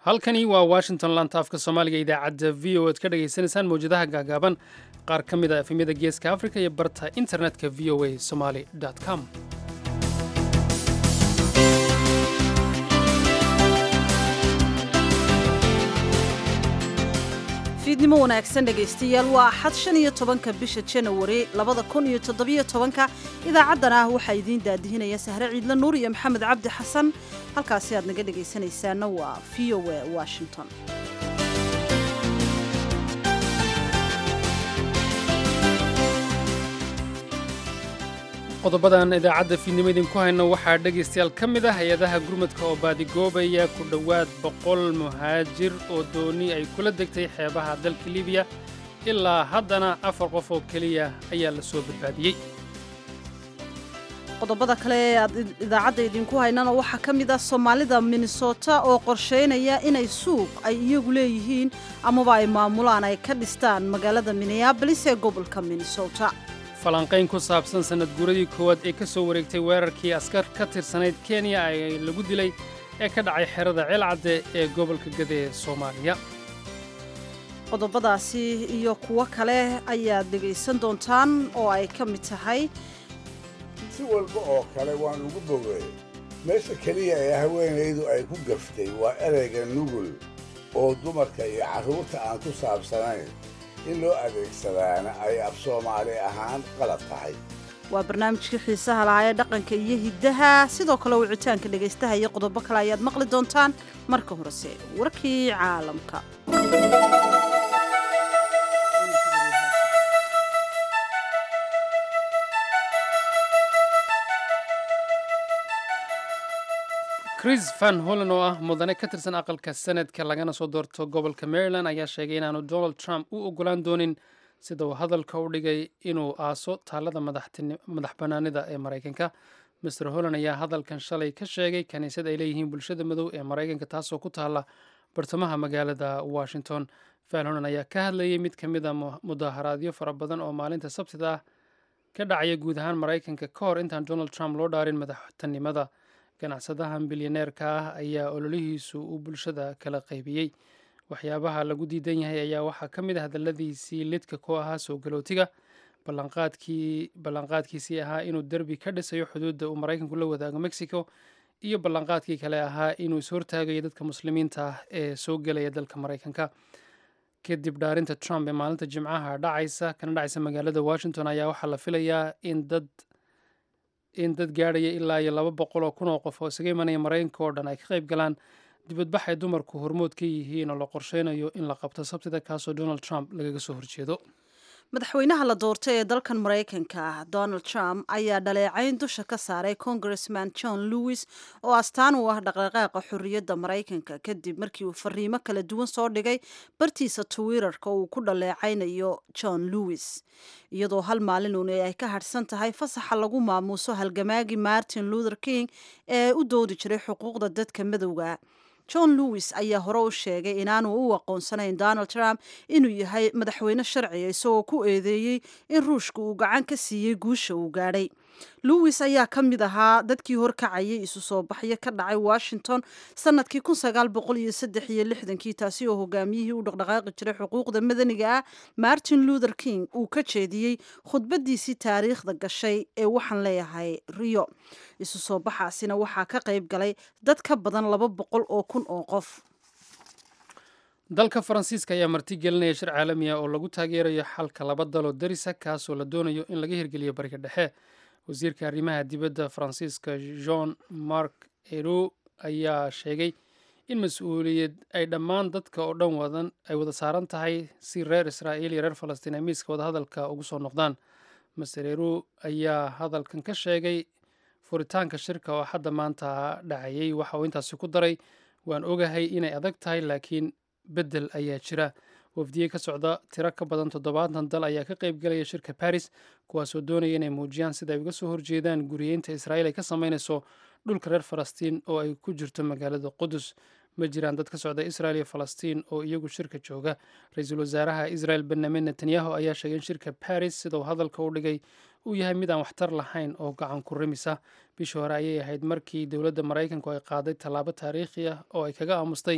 halkani waa washington lanta afka soomaaliga idaacadda v o ad ka dhagaysanaysaan mawjadaha gaagaaban qaar ka mid a efemyada geeska africa iyo barta internetka v o a somaly com fiidnimo wanaagsan dhegaystayaal waa axad shan iyo tobanka bisha janawari labada kun iyo toddobiyo tobanka idaacaddan ah waxaa idiin daadihinaya sahre ciidle nuur iyo maxamed cabdi xasan halkaasi aad naga dhegaysanaysaana waa v o a washington qodobadan idaacadda fiidnimo idinku hayno waxaa dhegaystayaal ka mid ah hay-adaha gurmadka oo baadigoobaya ku dhowaad boqol muhaajir oo dooni ay kula degtay xeebaha dalka libiya ilaa haddana afar qof oo keliya ayaa la soo badbaadiyey qodobada kale ee aad idaacadda idinku haynana waxaa ka mid ah soomaalida minnesota oo qorshaynaya inay suuq ay iyagu leeyihiin amaba ay maamulaan ay ka dhistaan magaalada minneabolis ee gobolka minnesota falanqayn ku saabsan sannad guuradii koowaad ee ka soo wareegtay weerarkii askar ka tirsanayd kenya ee lagu dilay ee ka dhacay xerada ceelcadde ee gobolka gade ee soomaaliya qodobadaasi iyo kuwo kale ayaad dhegaysan doontaan oo ay ka mid tahay si walba oo kale waan ugu bogeey meesha keliya ee haweenaydu ay ku gaftay waa ereyga nugul oo dumarka iyo carruurta aan ku saabsanayn in loo adeegsadaana ay af soomaali ahaan qalad tahay waa barnaamijkii xiisaha lahaa ee dhaqanka iyo hiddaha sidoo kale wicitaanka dhegaystaha iyo qodobo kale ayaad maqli doontaan marka horese warkii caalamka chris van hollen oo ah mudane ka tirsan aqalka senadka lagana soo doorto gobolka maryland ayaa sheegay inaanu donald trump u ogolaan doonin sida uu hadalka u dhigay inuu aaso taalada madax bannaanida ee maraykanka master holland ayaa hadalkan shalay ka sheegay kaniisad ay leeyihiin bulshada madow ee maraykanka taasoo ku taalla bartamaha magaalada washington van holland ayaa ka hadlayay mid ka mid a mudaharaadyo fara badan oo maalinta sabtida ah ka dhacaya guud ahaan maraykanka ka hor intaan donald trump loo dhaarin madaxtinimada ganacsadahan bilyaneerka ah ayaa ololihiisu uu bulshada kala qaybiyey waxyaabaha lagu diidan yahay ayaa waxaa ka mid ah hadalladiisii lidka ku ahaa soo galootiga ballanqaadkiisii ahaa inuu derbi ka dhisayo xuduudda uu maraykanku la wadaago mexico iyo ballanqaadkii kale ahaa inuu ishortaagayo dadka muslimiinta ah ee soo gelaya dalka maraykanka kadib dhaarinta trump ee maalinta jimcaha dhacaysa kana dhacaysa magaalada washington ayaa waxaa la filayaa in dad in dad gaadhaya ilaa iyo laba boqol oo kun oo qof oo isaga imanaya maraykanka oo dhan ay ka qayb galaan dibadbax ay dumarku hormood ka yihiin oo la qorsheynayo in la qabto sabtida kaasoo donald trump lagaga soo horjeedo madaxweynaha la doortay ee dalkan maraykanka ah donald trump ayaa dhaleecayn dusha ka saaray congressman john lewis oo astaan u ah dhaqdhaqaaqa xorriyadda maraykanka kadib markii uu fariimo kala duwan soo dhigay bartiisa twitterka uu ku dhaleecaynayo john lewis iyadoo hal maalin uun ay ka hadhsan tahay fasaxa lagu maamuuso halgamaagii martin luther king ee u doodi jiray xuquuqda dadka madowga john lewis ayaa hore u sheegay inaanu u aqoonsanayn donald trump inuu yahay madaxweyne sharciga isagoo ku eedeeyey in ruushka uu gacan ka siiyey guusha uu gaadhay lewis ayaa ka mid ahaa dadkii horkacayay isu soo baxyo ka dhacay washington sanadkii kii taasi oo hogaamiyihii u dhaqdhaqaaqi jiray xuquuqda madaniga ah martin luther king uu ka jeediyey khudbadiisii taariikhda gashay ee waxaan leeyahay rio isu soo baxaasina waxaa ka qayb galay dad ka badan laba boqol oo kun oo qof dalka faransiiska ayaa marti gelinaya shir caalami ah oo lagu taageerayo xalka laba daloo darisa kaasoo la doonayo in laga hirgeliyo bariga dhexe wasiirka arrimaha dibadda faransiiska jean mark ero ayaa sheegay in mas-uuliyad ay dhammaan dadka oo dhan wadan ay wada saaran tahay si reer israa'iil iyo reer falastiin ay miiska wadahadalka ugu soo noqdaan master ero ayaa hadalkan ka sheegay furitaanka shirka oo hadda maanta dhacayay waxa uu intaasi ku daray waan ogahay inay adag tahay laakiin beddel ayaa jira wafdiye ka socda tiro ka badan toddobaatan dal ayaa ka qayb galaya shirka baris kuwaasoo doonaya inay muujiyaan sida ay uga soo horjeedaan guriyeynta israa'iil ay ka samaynayso dhulka reer falastiin oo ay ku jirto magaalada qudus ma jiraan dad ka socda israel iyo falastiin oo iyagu shirka jooga ra-iisul wasaaraha israel benyamin netanyahu ayaa sheegay in shirka baris sida uu hadalka u dhigay uu yahay mid aan waxtar lahayn oo gacan ku rimisa bishii hore ayay ahayd markii dowladda maraykanku ay qaaday tallaabo taariikhi ah oo ay kaga aamustay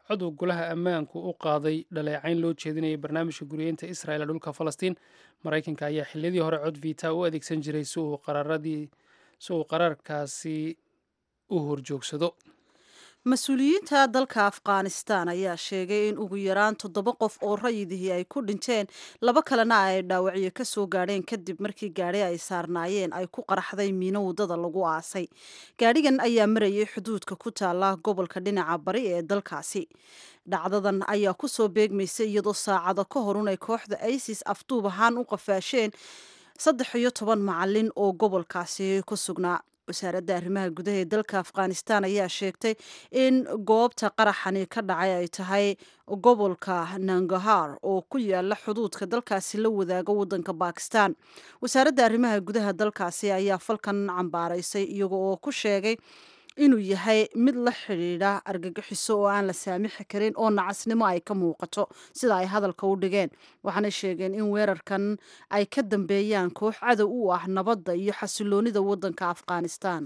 cod uu golaha ammaanku u qaaday dhaleecayn loo jeedinayay barnaamijka guriyeynta israel ee dhulka falastiin maraykanka ayaa xiliyadii hore cod vita u adeegsan jiray si uu qaraaradii si uu qaraarkaasi u horjoogsado mas-uuliyiinta dalka afghanistan ayaa sheegay in ugu yaraan toddoba qof oo rayidihii ay ku dhinteen laba kalena ay dhaawacyo ka soo gaadheen kadib markii gaadhi ay saarnaayeen ay ku qaraxday miino waddada lagu aasay gaadhigan ayaa marayay xuduudka ku taala gobolka dhinaca bari ee dalkaasi dhacdadan ayaa ku soo beegmaysay iyadoo saacado ka horun ay kooxda isis afduub ahaan u qafaasheen saddex iyo toban macalin oo gobolkaasi ku sugnaa wasaaradda arrimaha gudaha ee dalka afghanistan ayaa sheegtay in goobta qaraxani ka dhacay ay tahay gobolka nangahar oo ku yaala xuduudka dalkaasi la wadaaga waddanka bakistan wasaaradda arrimaha gudaha dalkaasi ayaa falkan cambaaraysay iyaga oo ku sheegay inuu yahay mid la xidhiidha argagixiso oo aan la saamixi karin oo nacasnimo ay ka muuqato sida ay hadalka u dhigeen waxaanay sheegeen in weerarkan ay ka dambeeyaan koox cadow u ah nabadda iyo xasiloonida waddanka afghanistan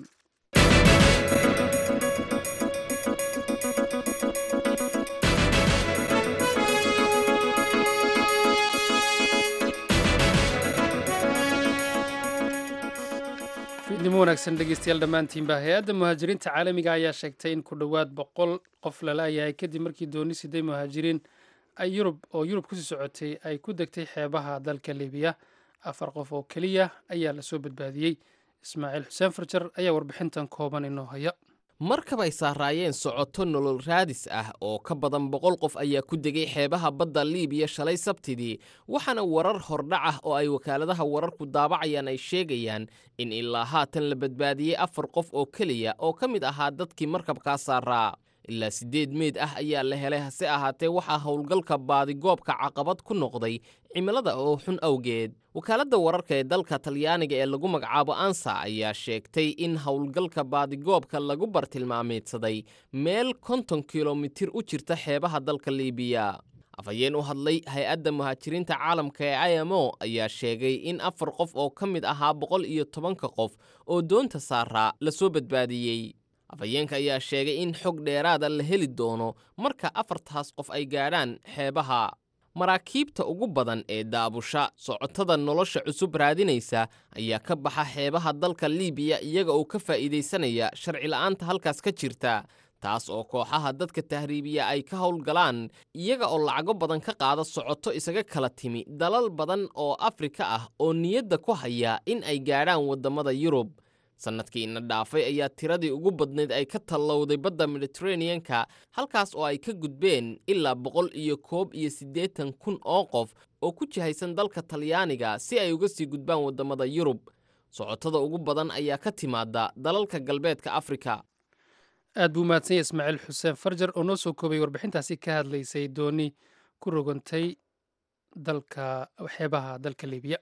fiidnimo wanaagsan dhegeystayaal dhammaantiinba hay-adda muhaajiriinta caalamiga ayaa sheegtay in ku dhowaad boqol qof lala-yahay kadib markii dooni siday muhaajiriin ay yurub oo yurub kusii socotay ay ku degtay xeebaha dalka libiya afar qof oo keliya ayaa lasoo badbaadiyey ismaaciil xuseen farjar ayaa warbixintan kooban inoo haya markab ay saaraayeen socoto nolol raadis ah oo ka badan boqol qof ayaa ku degay xeebaha badda liibiya shalay sabtidii waxaana warar hordhac ah oo ay wakaaladaha wararku daabacayaan ay sheegayaan in ilaa haatan la badbaadiyey afar qof oo keliya oo ka mid ahaa dadkii markabkaa saaraa ilaa siddeed meyd ah ayaa la helay hase ahaatee waxaa howlgalka baadigoobka caqabad ku noqday cimilada oo xun awgeed wakaaladda wararka ee dalka talyaaniga ee lagu magacaabo ansa ayaa sheegtay in howlgalka baadigoobka lagu bartilmaameedsaday meel konton kilomitir u jirta xeebaha dalka liibiya afhayeen u hadlay hay-adda muhaajiriinta caalamka ee i m o ayaa sheegay in afar qof oo ka mid ahaa boqol iyo tobanka qof oo doonta saaraa lasoo badbaadiyey afhayeenka ayaa sheegay in xog dheeraada la heli doono marka afartaas qof ay gaadhaan xeebaha maraakiibta ugu badan ee daabusha socotada nolosha cusub raadinaysa ayaa ka baxa xeebaha dalka liibiya iyaga oo ka faa'iidaysanaya sharci la'aanta halkaas ka jirta taas oo kooxaha dadka tahriibiya ay ka howlgalaan iyaga oo lacago badan ka qaada socoto isaga kala timi dalal badan oo afrika ah oo niyadda ku haya in ay gaadhaan waddamada yurub sannadkii ina dhaafay ayaa tiradii ugu badnayd ay ka tallowday badda mediteraneanka halkaas oo ay ka gudbeen ilaa boqol iyo koob iyo siddeetan kun oo qof oo ku jihaysan dalka talyaaniga si ay uga sii gudbaan waddamada yurub socotada ugu badan ayaa ka timaada dalalka galbeedka afrika aad buu umahadsanya ismaaciil xuseen farjar oo noo soo koobay warbixintaasi ka hadlaysay dooni ku rogantay dalka xeebaha dalka liibiya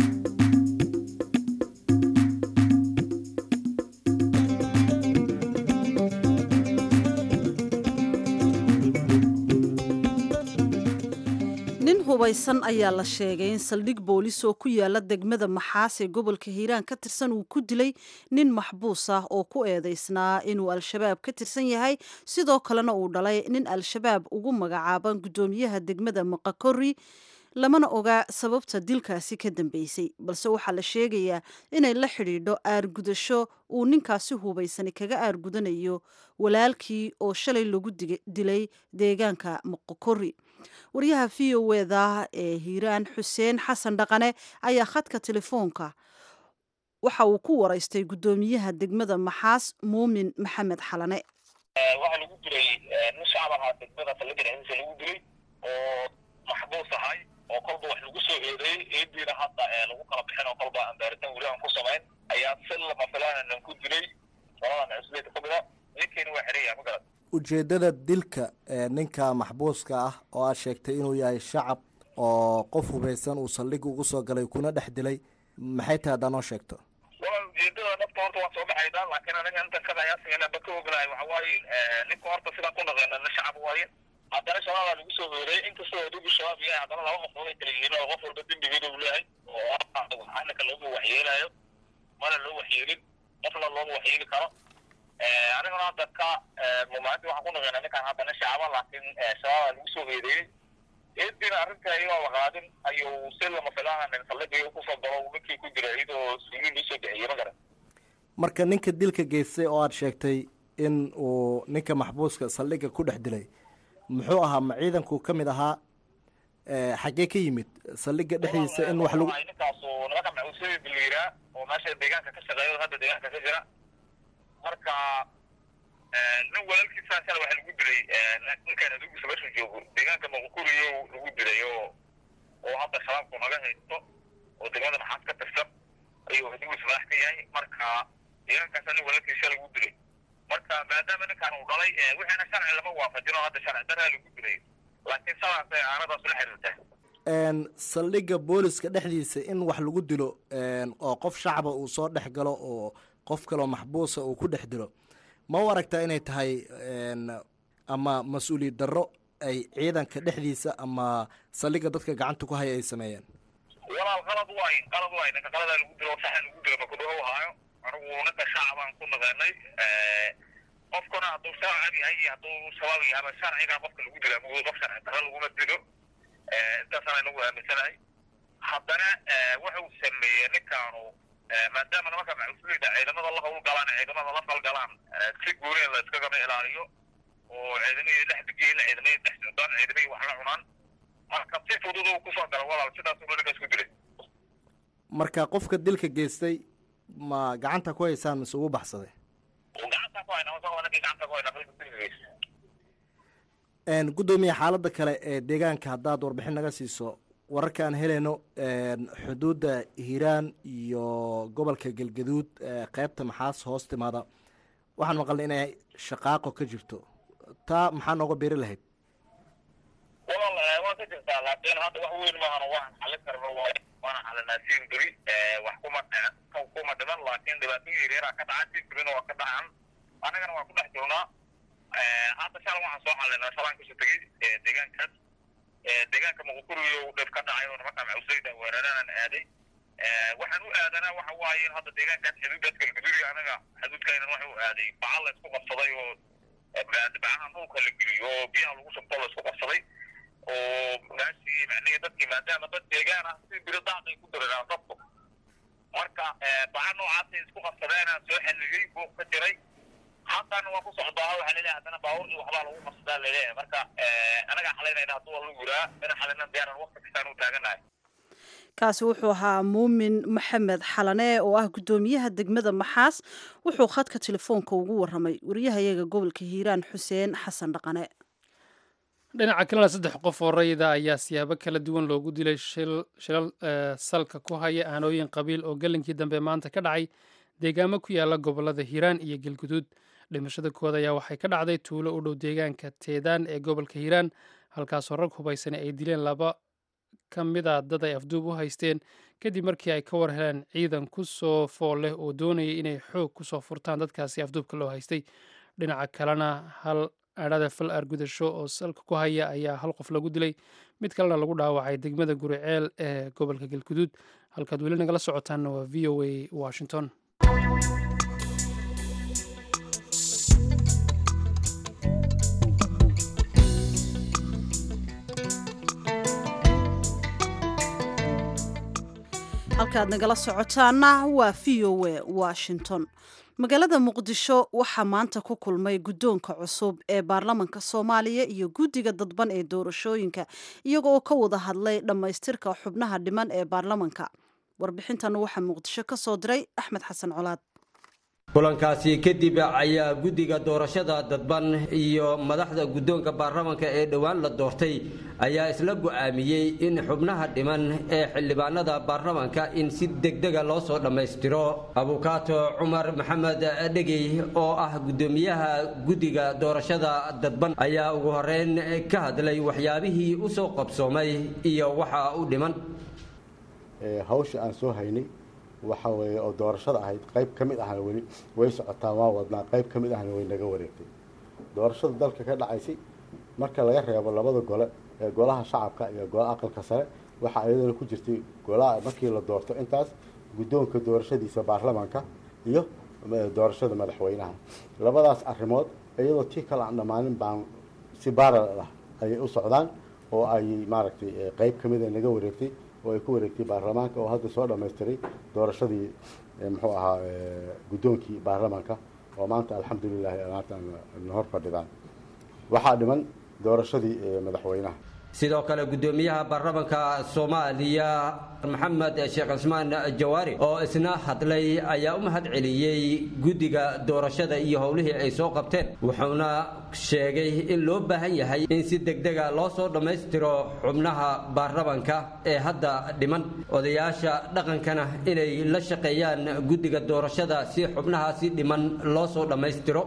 hubaysan ayaa la sheegay in saldhig boolis oo ku yaala degmada maxaas ee gobolka hiiraan ka tirsan uu ku dilay nin maxbuus ah oo ku eedeysnaa inuu al-shabaab ka tirsan yahay sidoo kalena uu dhalay nin al-shabaab ugu magacaaban guddoomiyaha degmada maqakori lamana oga sababta dilkaasi ka dambeysay balse waxaa la sheegayaa inay la xidhiidho aargudasho uu ninkaasi hubaysani kaga aargudanayo walaalkii oo shalay lagu dilay deegaanka maqokori waryaha v o eda ee hiiraan xuseen xasan dhaqane ayaa khadka telefoonka waxa uu ku waraystay guddoomiyaha degmada maxaas muumin maxamed xalane waxaa lagu dilay nin shacab ahaa degmada talagarisa lagu dilay oo maxbuus ahay oo kolba wax lagu soo eedeeyey eediina hadda lagu kala bixin oo kolba aan baaritaan weli aan ku samayn ayaa si lama filaanan ku dilay qoladan cusbeed ka mida ninkeena waa xeraya ma garad ujeeddada dilka ninka maxbuuska ah oo aad sheegtay inuu yahay shacab oo qof hubaysan uu saldhig ugu soo galay kuna dhex dilay maxay tahay haddaa noo sheegto waa ujeedada dhabta horta waan soo baxaydaa laakiin aniga intan kada ayaasiganaba ka ognahay waxa waaye ninka horta sidaan ku naqeena nin shacab waaye haddana shabaabaa lagu soo hooreyey inkastoo adigu shabaab yahay haddana laba qofood ay kala yihiin oo qof walba dembigeeda uu leeyahay oo anaka looma waxyeelaayo mana loo waxyeelin qofna looma waxyeeli karo aniguna hadda ka mumaalintii waxaan ku naqeynaa ninkaan hadda nin shacaba laakiin shabaaba lagu soo eedeeyey eedina arrinta iyadoo la qaadin ayuu si lama filaana saldhigii kusoo galo ninkii ku jira iyadoo suuliin loo soo bixiyey ma garan marka ninka dilka geystay oo aada sheegtay in uu ninka maxbuuska saldhigga ku dhex dilay muxuu ahaa ma ciidanku ka mid ahaa xaggee ka yimid saldhigga dhexdiisa in wax lagu ninkaasu nimanka macuusada biliiraa oo meesha deegaanka ka shaqeeya hadda deegaanka ka jira marka nin walaalkiisa shala waxa lagu dilay ninkaan adugiisa meeshu joogo deegaanka maqukuriyo lagu dilay oo oo hadda shabaabku naga haysto oo degmada maxaas ka tirsan ayuu adugiisa madax ka yahay marka deegaankaasa nin walaalkiisa lagu dilay marka maadaama ninkaan uu dhalay wixiina sharci lama waafajin oo hadda sharci daraa lagu dilay laakiin sidaasay aanadaas la xiriirtaa saldhigga booliska dhexdiisa in wax lagu dilo oo qof shacaba uu soo dhex galo oo qof kaloo maxbuusa uu ku dhex dilo ma u aragtaa inay tahay ama mas-uuliyad darro ay ciidanka dhexdiisa ama saldhigga dadka gacanta ku haya ay sameeyeen walaal qalad waay qalad waay ninka qaladaa lagu dilo saxan lagu dilo makudhaho haayo anigu ninka shacabaan ku naqeenay qofkuna hadduu shacab yahay iyo hadduu shabaab yahaba sharcigaa qofka lagu dila mugdo qof sharci darro laguma dilo intaasaan inagu aaminsanahay haddana wuxuu sameeyey ninkaanu maadaama nimanka macuslida ciidamada la howlgalaan ciidamada la falgalaan si guuri la iskagama ilaaliyo oo ciidamihii dhex degiila ciidamihii dhex socdaan ciidamihii wax la cunaan marka si fudud uu kusoo gala walaal sidaas uu ninkaas ku dilay marka qofka dilka geystay ma gacanta ku haysaan mise ugu baxsaday gacanta ku hayna wasaqda ninkii gacanta ku hayna dilka dilkiisa guddoomiye xaaladda kale ee deegaanka haddaad warbixin naga siiso wararka aan helayno xuduudda hiiraan iyo gobolka galgaduud qeybta maxaas hoos timaada waxaan maqalnay inay shaqaaqo ka jirto taa maxaa nooga beeri lahayd walaal waa ka jirtaa laakiin hadda wax weyn maahan waxaan xalin karno waay waana xalinaa siin beri wax kuma kuma dhiman laakiin dhibaatooyin yaryara ka dhaca siin berina waa ka dhacan annagana waa ku dhex jirnaa hadda shalay waxaan soo xalinaa shalaan kasoo tegey deegaankaas deegaanka muqukuriyo dhib ka dhacay oo nimanka macuusayda weeraraan aaday waxaan u aadanaa waxa waaye in hadda deegaankaas xuduudaas galgaduudi anaga xuduudkaynan waxa u aaday bacal la isku qabsaday oo bacaha dhulka la geliyo oo biyaha lagu shubto la isku qabsaday oo meeshii macnihi dadkii maadaama dad deegaan ah si biro daaqay ku diraraan dadku marka baca noocaasay isku qabsadeenaan soo xalliyey buuq ka jiray haddana waa ku socdaa waxaa laleeyahay haddana baawur iyo waxbaa lagu qabsadaa laleeyahay marka anagaa xalaynayna hadduu waa lagu yiraa ina xalaynan diyaaran waqti kastaan u taaganahay kaasi wuxuu ahaa muumin maxamed xalane oo ah guddoomiyaha degmada maxaas wuxuu khadka telefoonka ugu waramay wariyahayaga gobolka hiiraan xuseen xasan dhaqane dhinaca kalena saddex qof oo rayida ayaa siyaabo kala duwan loogu dilay shilal salka ku haya aanooyin qabiil oo gelinkii dambe maanta ka dhacay deegaamo ku yaala gobolada hiiraan iyo galguduud dhimashada kood ayaa waxay ka dhacday tuulo u dhow deegaanka teedaan ee gobolka hiiraan halkaasoo rag hubaysana ay dileen laba ka mid a dad ay afduub u haysteen kadib markii ay ka war heleen ciidan ku soo fool leh oo doonayay inay xoog ku soo furtaan dadkaasi afduubka loo haystay dhinaca kalena hal adhada fal argudasho oo salka ku haya ayaa hal qof lagu dilay mid kalena lagu dhaawacay degmada guriceel ee gobolka galguduud halkaad weli nagala socotaanna waa v o a washington halkaad nagala socotaana waa v o a washington magaalada muqdisho waxaa maanta ku kulmay guddoonka cusub ee baarlamanka soomaaliya iyo guddiga dadban ee doorashooyinka iyaga oo ka wada hadlay dhammaystirka xubnaha dhiman ee baarlamanka warbixintan waxaa muqdisho ka soo diray axmed xasan colaad kulankaasi kadib ayaa guddiga doorashada dadban iyo madaxda guddoonka baarlamanka ee dhowaan la doortay ayaa isla go'aamiyey in xubnaha dhiman ee xildhibaanada baarlamanka in si degdega loo soo dhammaystiro abukaato cumar maxamed dhegey oo ah guddoomiyaha guddiga doorashada dadban ayaa ugu horeyn ka hadlay waxyaabihii u soo qabsoomay iyo waxa u dhiman hawsha aan soo haynay waxa weeye oo doorashada ahayd qayb ka mid ahna weli way socotaa waa wadnaa qayb ka mid ahna way naga wareegtay doorashada dalka ka dhacaysay marka laga reebo labada gole ee golaha shacabka iyo golaha aqalka sare waxaa iyadana ku jirtay golaha markii la doorto intaas guddoonka doorashadiisa baarlamaanka iyo doorashada madaxweynaha labadaas arrimood iyadoo tii kale aan dhammaanin baan si baaral ah ayay u socdaan oo ay maaragtay qeyb ka mid a naga wareegtay oo ay ku wareegtay baarlamaanka oo hadda soo dhammaystiray doorashadii muxuu ahaa guddoonkii baarlamaanka oo maanta alxamdulilahi maanta na hor fadhidaan waxaa dhiman doorashadii madaxweynaha sidoo kale guddoomiyaha baarlamaanka soomaaliya maxamed sheekh cismaan jawaari oo isna hadlay ayaa u mahad celiyey guddiga doorashada iyo howlihii ay soo qabteen wuxuuna sheegay in loo baahan yahay in si degdega loo soo dhammaystiro xubnaha baarlamaanka ee hadda dhiman odayaasha dhaqankana inay la shaqeeyaan guddiga doorashada si xubnahaasi dhiman loo soo dhammaystiro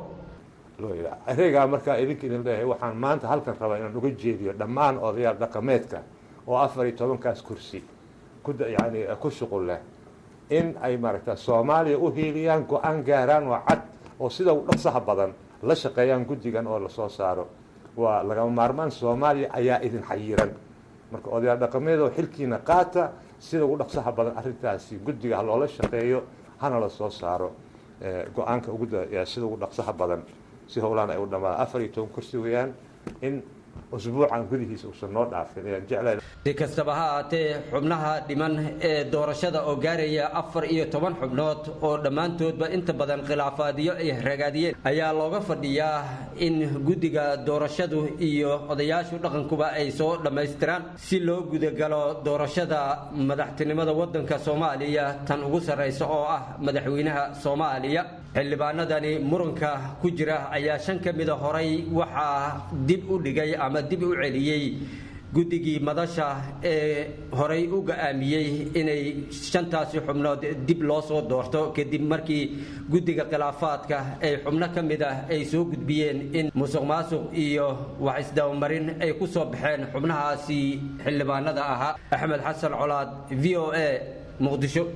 ereygaa markaa idinka idin leeyahay waxaan maanta halkan rabaa inaan uga jeediyo dhammaan odayaal dhaqameedka oo afar iyo tobankaas kursi yani ku shuqul leh in ay maaragta soomaaliya u hiiliyaan go-aan gaaraan oo cad oo sida u dhaqsaha badan la shaqeeyaan guddigan oo lasoo saaro waa lagama maarmaan soomaaliya ayaa idin xayiran marka odayaal dhaqameed oo xilkiina qaata sida ugu dhaqsaha badan arrintaasi guddiga ha loola shaqeeyo hana la soo saaro go-aanka ugu sida ugu dhaqsaha badan si howlaan ay u dhamaada afar iyo toban kursi weeyaan in usbuucan gudihiisa uusan noo dhaafin ayaan jeclahay si kastaba ha ahaatee xubnaha dhiman ee doorashada oo gaaraya afar iyo toban xubnood oo dhammaantoodba inta badan khilaafaadyo ay ragaadiyeen ayaa looga fadhiyaa in guddiga doorashadu iyo odayaashu dhaqankuba ay soo dhammaystiraan si loo gudagalo doorashada madaxtinimada waddanka soomaaliya tan ugu sarraysa oo ah madaxweynaha soomaaliya xildhibaanadani muranka ku jira ayaa shan ka mida horay waxaa dib u dhigay ama dib u celiyey guddigii madasha ee horay u ga-aamiyey inay shantaasi xubnood dib loo soo doorto kadib markii guddiga khilaafaadka ay xubno ka mid ah ay soo gudbiyeen in musuq maasuq iyo wax isdabamarin ay ku soo baxeen xubnahaasi xildhibaanada ahaa axmed xasan colaad v o a muqdisho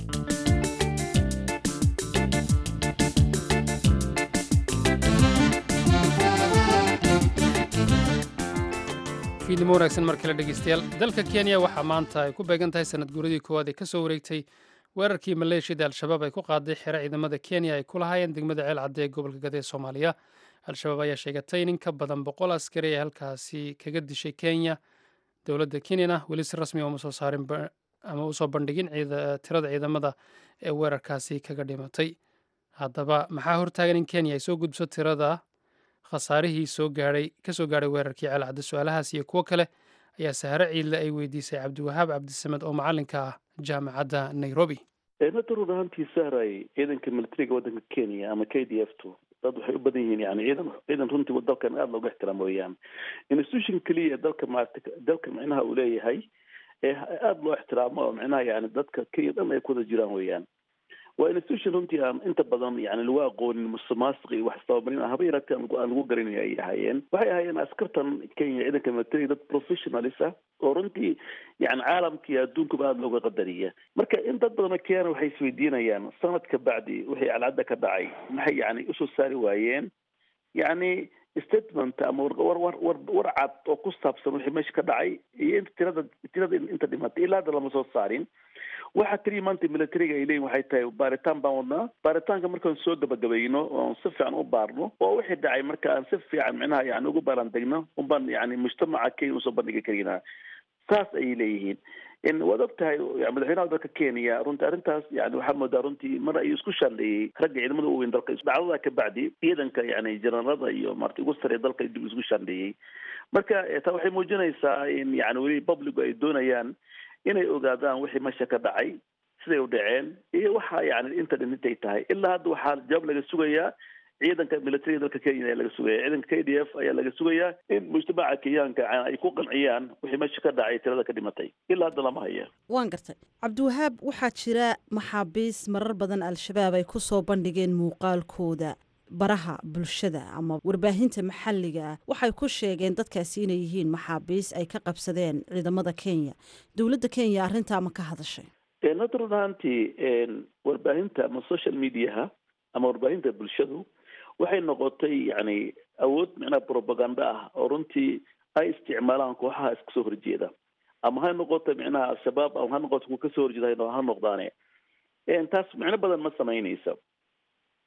fiidnimo wanaagsan mar kale dhegeystayaal dalka kenya waxaa maanta ay ku beegan tahay sanad guuradii koowaad ee ka soo wareegtay weerarkii maleeshiyada al-shabaab ay ku qaaday xero ciidamada kenya ay ku lahaayeen degmada ceel cadde ee gobolka gada ee soomaaliya al-shabaab ayaa sheegatay in ka badan boqol askari ee halkaasi kaga dishay kenya dowladda kenyana weli si rasmi uma soo saarin ama usoo bandhigin tirada ciidamada ee weerarkaasi kaga dhimatay haddaba maxaa hortaagan in kenya ay soo gudbiso tirada khasaarihii soo gaadhay ka soo gaadhay weerarkii ceelcadde su-aalahaas iyo kuwo kale ayaa sahare ciidle ay weydiisay cabdiwahaab cabdisamed oo macalinka ah jaamacadda nairobi eemada run ahaantii sahray ciidanka militariga waddanka kenya ama k d f two dad waxay u badan yihiin yani ciidan ciidan runtii dalkan aada looga ixtiraamo weeyaan institution keliya dalka maarata dalka micnaha uu leeyahay ee aada loo ixtiraamo oo micnaha yani dadka kenya dhan ay ku wada jiraan weeyaan waa institution runtii aan inta badan yani lagu aqoonin musuqmaasuq iyo wax isdabamarin haba yaraatee aan lagu garanay ay ahaayeen waxay ahaayeen askartan kenya ciidanka military dad professionalis ah oo runtii yani caalamkii adduunkuba aada looga qadariya marka in dad badan oo kenyana waxay isweydiinayaan sanad ka bacdi wixii calcadda ka dhacay maxay yani usoo saari waayeen yani statement ama war war war war cad oo ku saabsan wixii meesha ka dhacay iyo inta tirada tirada inta dhimatay ilaa hadda lama soo saarin waxa keliya maanta militariga ay leeyihin waxay tahay baaritaan baan wadnaa baaritaanka markaan soo gabagabayno oon si fiican u baarno oo wixii dhacay marka aan si fiican micnaha yani ugu baaran degno unbaan yani mujtamaca kenya usoo bandhigi karinaa saas ayay leeyihiin waad og tahay madaxweynaha dalka kenya runtii arrintaas yani waxaa moodaa runtii mar ayuu isku shaandheeyey ragga ciidamada u weyn dalka dhacdada ka bacdi ciidanka yani jenaraalada iyo marta ugu sarreeya dalka dib isku shaandheeyey marka taa waxay muujinaysaa in yani weli publicu ay doonayaan inay ogaadaan wixii meesha ka dhacay siday u dhaceen iyo waxa yani inta dhintay tahay ilaa hadda waxaa jawaab laga sugayaa ciidanka militariga dalka kenya ayaa laga sugaya ciidanka k d f ayaa laga sugayaa in mujtamaca kenyaanka ay ku qanciyaan wixii meesha ka dhacay tirada ka dhimatay ilaa hadda lama haya waan gartay cabdiwahaab waxaa jira maxaabiis marar badan al-shabaab ay ku soo bandhigeen muuqaalkooda baraha bulshada ama warbaahinta maxalliga ah waxay ku sheegeen dadkaasi inay yihiin maxaabiis ay ka qabsadeen ciidamada kenya dowladda kenya arrintaa ma ka hadashay hadda run ahaantii warbaahinta ama social mediaha ama warbaahinta bulshadu waxay noqotay yani awood micnaha propaganda ah oo runtii ay isticmaalaan kooxaha iska soo horjeeda ama ha noqoto micnaha al-shabaab ama ha noqoto kuwa kasoo horjeeda ha noqdaane taas micno badan ma samaynaysa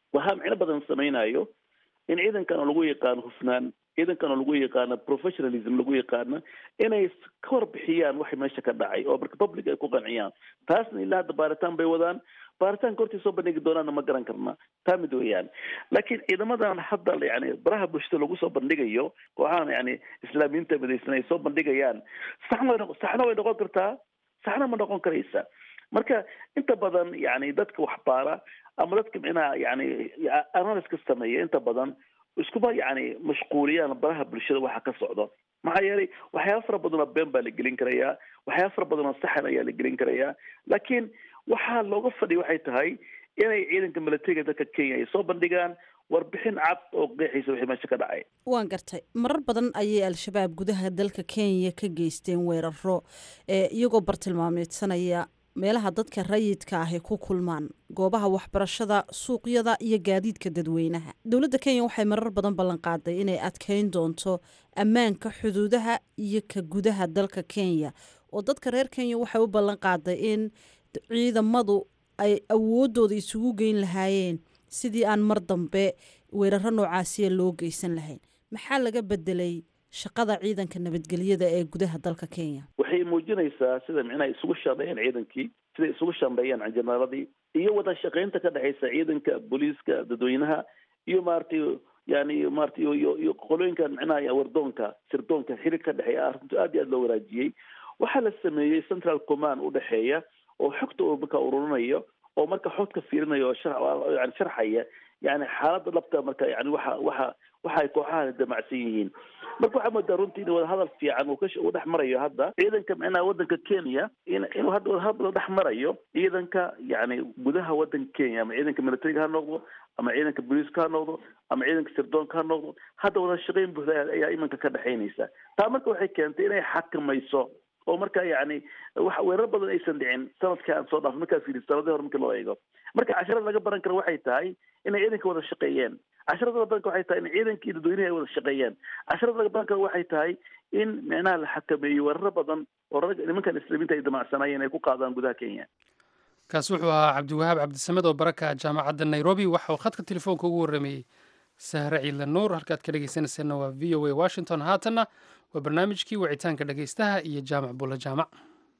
waxaa micno badan samaynayo in ciidankan oo lagu yaqaano hufnaan ciidankan oo lagu yaqaano professionalism lagu yaqaano inay ka warbixiyaan waxa meesha ka dhacay oo marka public ay ku qanciyaan taasna ilaa hadda baaritaan bay wadaan baaritaanka hortii soo bandhigi doonaana ma garan karna taa mid weeyaan laakiin ciidamadan hadda yani baraha bulshada lagu soo bandhigayo kooxahan yani islaamiyiinta midaysan ay soo bandhigayaan saxna way noqo- saxna way noqon kartaa saxna ma noqon karaysa marka inta badan yani dadka waxbaara ama dadka micnaha yani analyska sameeya inta badan iskuma yani mashquuliyaan baraha bulshada waxa ka socdo maxaa yeelay waxyaaba fara badan oo been baa la gelin karayaa waxyaaba fara badan oo saxan ayaa la gelin karayaa laakiin waxaa looga fadhiya waxay tahay inay ciidanka militariga dalka kenya ay soo bandhigaan warbixin cad oo qeexaysa wixii meesha ka dhacay waan gartay marar badan ayay al-shabaab gudaha dalka kenya ka geysteen weeraro ee iyagoo bartilmaameedsanaya meelaha dadka rayidka ah ay ku kulmaan goobaha waxbarashada suuqyada iyo gaadiidka dadweynaha dowladda kenya waxay marar badan ballan qaaday inay adkeyn doonto ammaanka xuduudaha iyo ka gudaha dalka kenya oo dadka reer kenya waxay u ballan qaaday in ciidamadu ay awoodooda isugu geyn lahaayeen sidii aan mar dambe weeraro noocaasiya loo geysan lahayn maxaa laga bedelay shaqada ciidanka nabadgelyada ee gudaha dalka kenya waxay muujinaysaa sida micnaha isugu shaqeeyeen ciidankii siday isugu shambeeyeen jenaraaladii iyo wada shaqeynta ka dhexaysa ciidanka booliiska dadweynaha iyo maaragtay yani maaragtay iyo- iyo iyo qolooyinkan micnaha wardoonka sirdoonka xiriir ka dhexeeya arrintu aad iyo aad loo wanaajiyey waxaa la sameeyey central command udhexeeya oo xogta uu marka ururinayo oo marka xogta fiirinaya oo shar- yani sharxaya yani xaaladda dhabta marka yani waxa waxa waxa ay kooxahan damacsan yihiin marka waxaa moodaa runtii in wadahadal fiican uu ka uu dhex marayo hadda ciidanka micnaha wadanka kenya in inuu hadda wadahadal dhex marayo ciidanka yani gudaha wadanka kenya ama ciidanka militariga ha noqdo ama ciidanka booliiska ha noqdo ama ciidanka sirdoonka ha noqdo hadda wada shaqeyn buuxda ayaa- ayaa imanka ka dhexaynaysa taa marka waxay keentay inay xakamayso oo marka yani wax weerar badan aysan dhicin sanadka aan soo dhaafay markaa fiiri sanadii hore markii loo eego marka casharada laga baran karo waxay tahay inay ciidanka wada shaqeeyeen casharada laga baran karo waxay tahay in ciidankii dadweynihi ay wada shaqeeyeen casharada laga baran karo waxay tahay in micnaha la xakameeyo weeraro badan oo rag nimankan islaamiinta ay damacsanayeen ay ku qaadaan gudaha kenya kaasi wuxuu ahaa cabdiwahaab cabdisamed oo baraka jaamacadda nairobi waxa uu khadka telefoonka ugu warramayey sahre ciidla nuur halkaad ka dhegeysanayseena waa v o a washington haatanna waa barnaamijkii wicitaanka dhegeystaha iyo jaamac bulla jaamac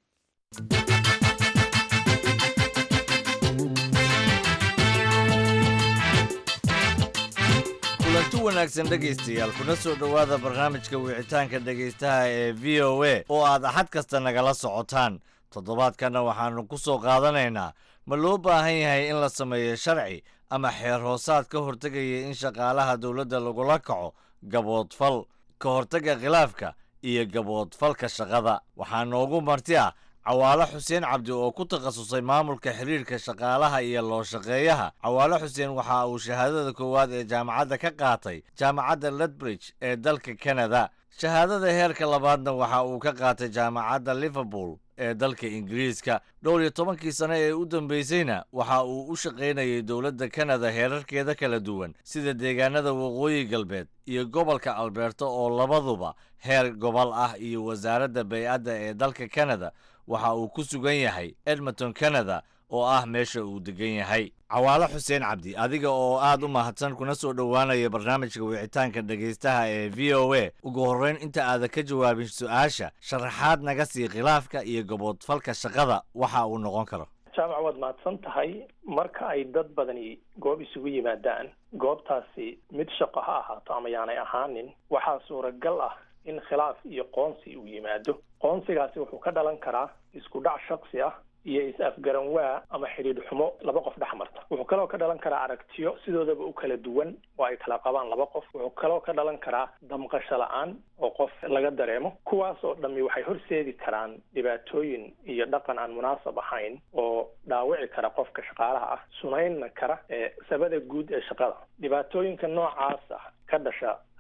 kulanti wanaagsan dhegaystayaal kuna soo dhowaada barnaamijka wicitaanka dhegaystaha ee v o a oo aad axad kasta nagala socotaan toddobaadkanna waxaannu ku soo qaadanaynaa ma loo baahan yahay in la sameeyo sharci ama xeer hoosaad ka hortegaya in shaqaalaha dowladda lagula kaco gaboodfal ka hortagga khilaafka iyo gaboodfalka shaqada waxaa noogu marti ah cawaalo xuseen cabdi oo ku takhasusay maamulka xiriirka shaqaalaha iyo loo shaqeeyaha cawaalo xuseen waxa uu shahaadada koowaad ee jaamacadda ka qaatay jaamacadda ledbridge ee dalka kanada shahaadada heerka labaadna waxa uu ka qaatay jaamacadda liverpool ee dalka ingiriiska dhowr iyo tobankii sane ee u dambeysayna waxa uu u shaqaynayay dowladda kanada heerarkeeda kala duwan sida deegaanada waqooyi galbeed iyo gobolka alberta oo labaduba heer gobol ah iyo wasaaradda bay-adda ee dalka kanada waxa uu ku sugan yahay edmonton canada oo ah meesha uu degan yahay cawaalo xuseen cabdi adiga oo aad u mahadsan kuna soo dhowaanaya barnaamijka wicitaanka dhegaystaha ee v o a ugu horreyn inta aadan ka jawaabin su-aasha sharaxaad naga sii khilaafka iyo gaboodfalka shaqada waxa uu noqon karo jaamac waad mahadsan tahay marka ay dad badani goob isugu yimaadaan goobtaasi mid shaqo ha ahaato ama yaanay ahaanin waxaa suuragal ah in khilaaf iyo qoonsi uu yimaado qoonsigaasi wuxuu ka dhalan karaa isku dhac shaksi ah iyo is-afgaran waa ama xidhiidh xumo laba qof dhex marta wuxuu kaloo ka dhalan karaa aragtiyo sidoodaba u kala duwan oo ay kala qabaan laba qof wuxuu kaloo ka dhalan karaa damqasho la-aan oo qof laga dareemo kuwaas oo dhammi waxay horseedi karaan dhibaatooyin iyo dhaqan aan munaasab ahayn oo dhaawici kara qofka shaqaalaha ah sunaynna kara ee sabada guud ee shaqada dhibaatooyinka noocaas ah ka dhasha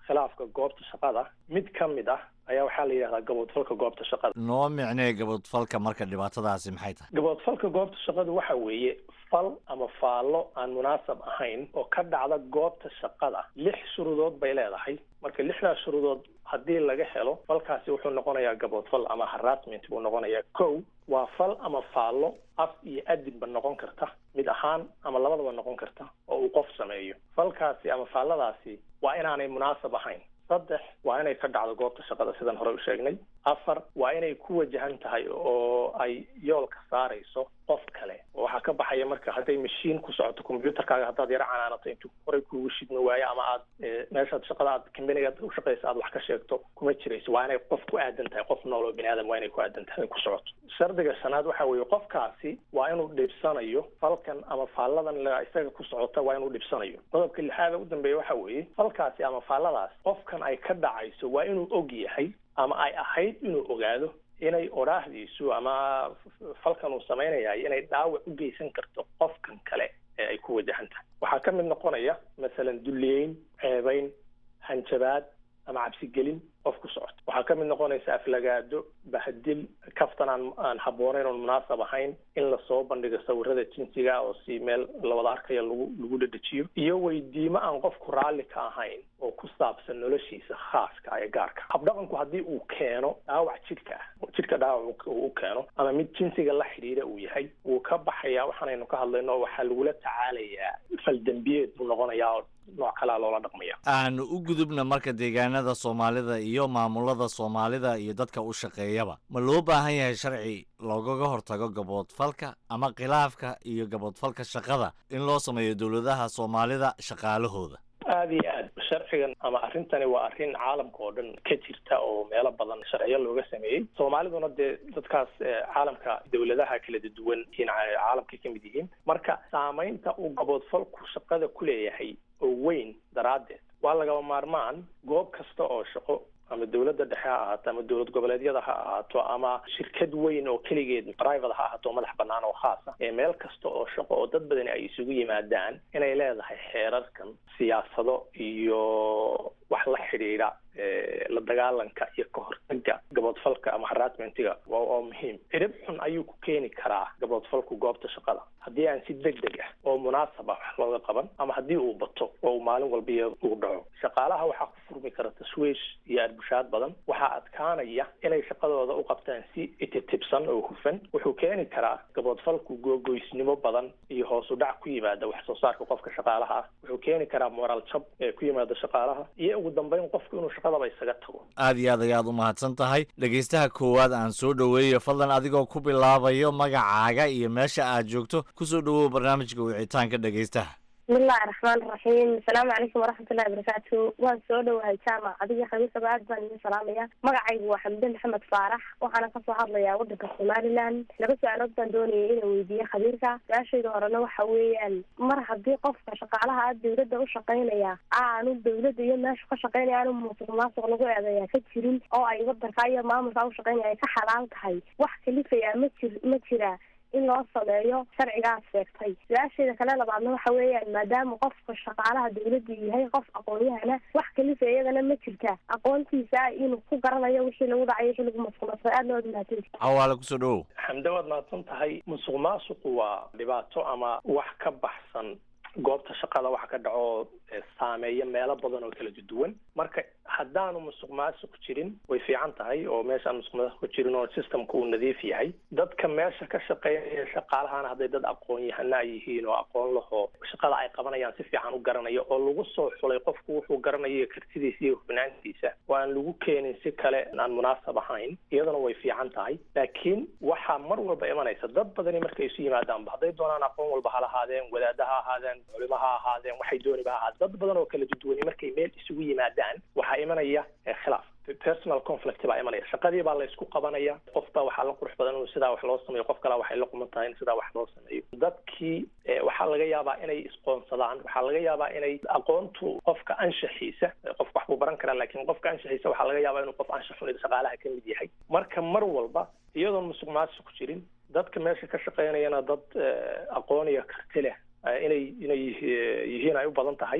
khilaafka goobta shaqada mid ka mid ah ayaa waxaa la yidhahdaa gaboodfalka goobta shaqada noo micnee gaboodfalka marka dhibaatadaasi maxay tahay gaboodfalka goobta shaqada waxa weeye fal ama faallo aan munaasab ahayn oo ka dhacda goobta shaqada lix shuruudood bay leedahay marka lixdaas shuruudood haddii laga helo falkaasi wuxuu noqonayaa gaboodfal ama harassment buu noqonayaa kow waa fal ama faallo af iyo adinba noqon karta mid ahaan ama labadaba noqon karta oo uu qof sameeyo falkaasi ama faalladaasi waa inaanay munaasab ahayn saddex waa inay ka dhacdo goobta shaqada sidaan hore u sheegnay afar waa inay ku wajahan tahay oo ay yoolka saarayso qof kale oo waxaa ka baxaya marka hadday mashiin ku socoto combyuterkaaga haddaad yaro canaanato intuu horey kuugu shidmi waayo ama aad meeshaad shaqada aad kambaniga u shaqaysa aad wax ka sheegto kuma jirayso waa inay qof ku aadan tahay qof nool oo bini aadam waa inay ku aadan tahay ku socoto shardiga shanaad waxa weeye qofkaasi waa inuu dhibsanayo falkan ama faalladan la isaga ku socota waa inuu dhibsanayo qodobka lixaada u dambeeya waxa weeye falkaasi ama faalladaas qofkan ay ka dhacayso waa inuu og yahay ama ay ahayd inuu ogaado inay odhaahdiisu ama falkan uu samaynayahay inay dhaawac u geysan karto qofkan kale ee ay ku wajahan tahay waxaa ka mid noqonaya masalan dulliyeyn ceebayn hanjabaad ama cabsigelin qof ku socoto waxaa ka mid noqonaysa aflagaado bahadil kaftan aan aan habboonayn oon munaasab ahayn in lasoo bandhigo sawirada jinsiga oo si meel lawada arkaya lagu lagu dhadhejiyo iyo weydiimo aan qofku raalli ka ahayn oo ku saabsan noloshiisa khaaska ee gaarka habdhaqanku haddii uu keeno dhaawac jidhka ah jidhka dhaawac uu u keeno ama mid jinsiga la xidhiidha uu yahay wuu ka baxayaa waxaanaynu ka hadlayno oo waxaa lagula tacaalayaa faldembiyeed buu noqonayaa oo nooc kalea loola dhaqmaya aanu u gudubna marka deegaanada soomaalida iyo maamulada soomaalida iyo dadka u shaqeeyaba ma loo baahan yahay sharci loogaga hortago gaboodfalka ama khilaafka iyo gaboodfalka shaqada in loo sameeyo dowladaha soomaalida shaqaalahooda aada iyo aad sharcigan ama arrintani waa arrin caalamka oo dhan ka jirta oo meelo badan sharciyo looga sameeyey soomaaliduna dee dadkaas caalamka dowladaha kala duwan in caalamka ka mid yihiin marka saamaynta uu gaboodfalku shaqada ku leeyahay oo weyn daraaddeed waa lagaba maarmaan goob kasta oo shaqo ama dowladda dhexe ha ahaato ama dowlad goboleedyada ha ahaato ama shirkad weyn oo keligeed private ha ahaato oo madax bannaan oo khaasa ee meel kasta oo shaqo oo dad badani ay isugu yimaadaan inay leedahay xeerarkan siyaasado iyo wax la xidhiidha la dagaalanka iyo ka hortaga gaboodfalka ama harassmentiga waa waa muhiim cirib xun ayuu ku keeni karaa gaboodfalku goobta shaqada haddii aan si deg deg ah oo munaasab ah wax looga qaban ama haddii uu bato oo uu maalin walba uu dhaco shaqaalaha waxaa ku furmi kara tashwiish iyo arbushaad badan waxaa adkaanaya inay shaqadooda u qabtaan si ititibsan oo hufan wuxuu keeni karaa gaboodfalku googoysnimo badan iyo hoos u dhac ku yimaada wax soo saarka qofka shaqaalaha ah wuxuu keeni karaa moraal jab ee ku yimaada shaqaalaha iyo ugu dambeyn qofku inuu shaqadaba isaga tago aad iyo aad ayaad u mahadsan tahay dhegaystaha koowaad aan soo dhoweeyo fadlan adigoo ku bilaabayo magacaaga iyo meesha aad joogto kusoo dhowow barnaamijka wicitaanka dhegaystaha bismillahi raxmaan raxiim asalaamu calaykum waraxmatullahi wabarakaatu waan soo dhowahay jaamac adiga khamiisaba aad baan idin salaamaya magacaygu waa xamde maxamed faarax waxaana kasoo hadlayaa wadanka somaliland laba su-aalood baan doonayay inaan weydiiye khabiirka su-aashayda horena waxa weeyaan mar haddii qofka shaqaalaha a dawladda u shaqaynaya aanu dawladda iyo meeshu ka shaqaynaya aanu musuq maasuq lagu eedeeya ka jirin oo ay wadanka iyo maamulka u shaqaynaya ay ka xalaal tahay wax kalifaya ma jir ma jira in loo sameeyo sharcigaas sheegtay su-aasheeda kale labaadna waxa weeyaan maadaama qofka shaqaalaha dawladda yahay qof aqoon-yahana wax kalifa iyadana ma jirta aqoontiisa inuu ku garanayo wixii lagu dhacay wixii lagu masqulmasay aad loo mahadsan cawaale kusoo dhowow xamde waad mahadsan tahay musuq maasuqu waa dhibaato ama wax ka baxsan goobta shaqada waxa ka dhaco saameeya meelo badan oo kala duwan marka haddaanu musuq maasuq jirin way fiican tahay oo meeshaan musuq maasuq jirin oo systemka uu nadiif yahay dadka meesha ka shaqeynaya shaqaalahana hadday dad aqoon yahana ay yihiin oo aqoon laho shaqada ay qabanayaan si fiican u garanaya oo lagu soo xulay qofku wuxuu garanayo kartidiisa iyo hufnaantiisa oo aan lagu keenin si kale aan munaasab ahayn iyadana way fiican tahay laakiin waxaa mar walba imanaysa dad badani markay isu yimaadaanba hadday doonaan aqoon walba ha lahaadeen wadaada ha ahaadeen culimo ha ahaadeen waxay dooniba ha ahaadeen dad badan oo kala duduwani markay meel isugu yimaadaan waxaa imanaya khilaaf personal conflict baa imanaya shaqadii baa la isku qabanaya qof baa waxaa la qurux badan inuu sidaa wax loo sameeyo qof kalea waxay la quman tahay in sidaa wax loo sameeyo dadkii waxaa laga yaabaa inay isqoonsadaan waxaa laga yaabaa inay aqoontu qofka anshaxiisa qofka wax buu baran karaa laakiin qofka anshaxiisa waxaa laga yaabaa inuu qof anshax xun shaqaalaha ka mid yahay marka mar walba iyadoon musuq maasuq jirin dadka meesha ka shaqeynayana dad aqoon iyo karti leh inay inay yihiin ay u badan tahay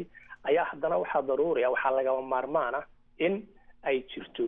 ayaa haddana waxaa daruuriya waxaa lagaba maarmaana in ay jirto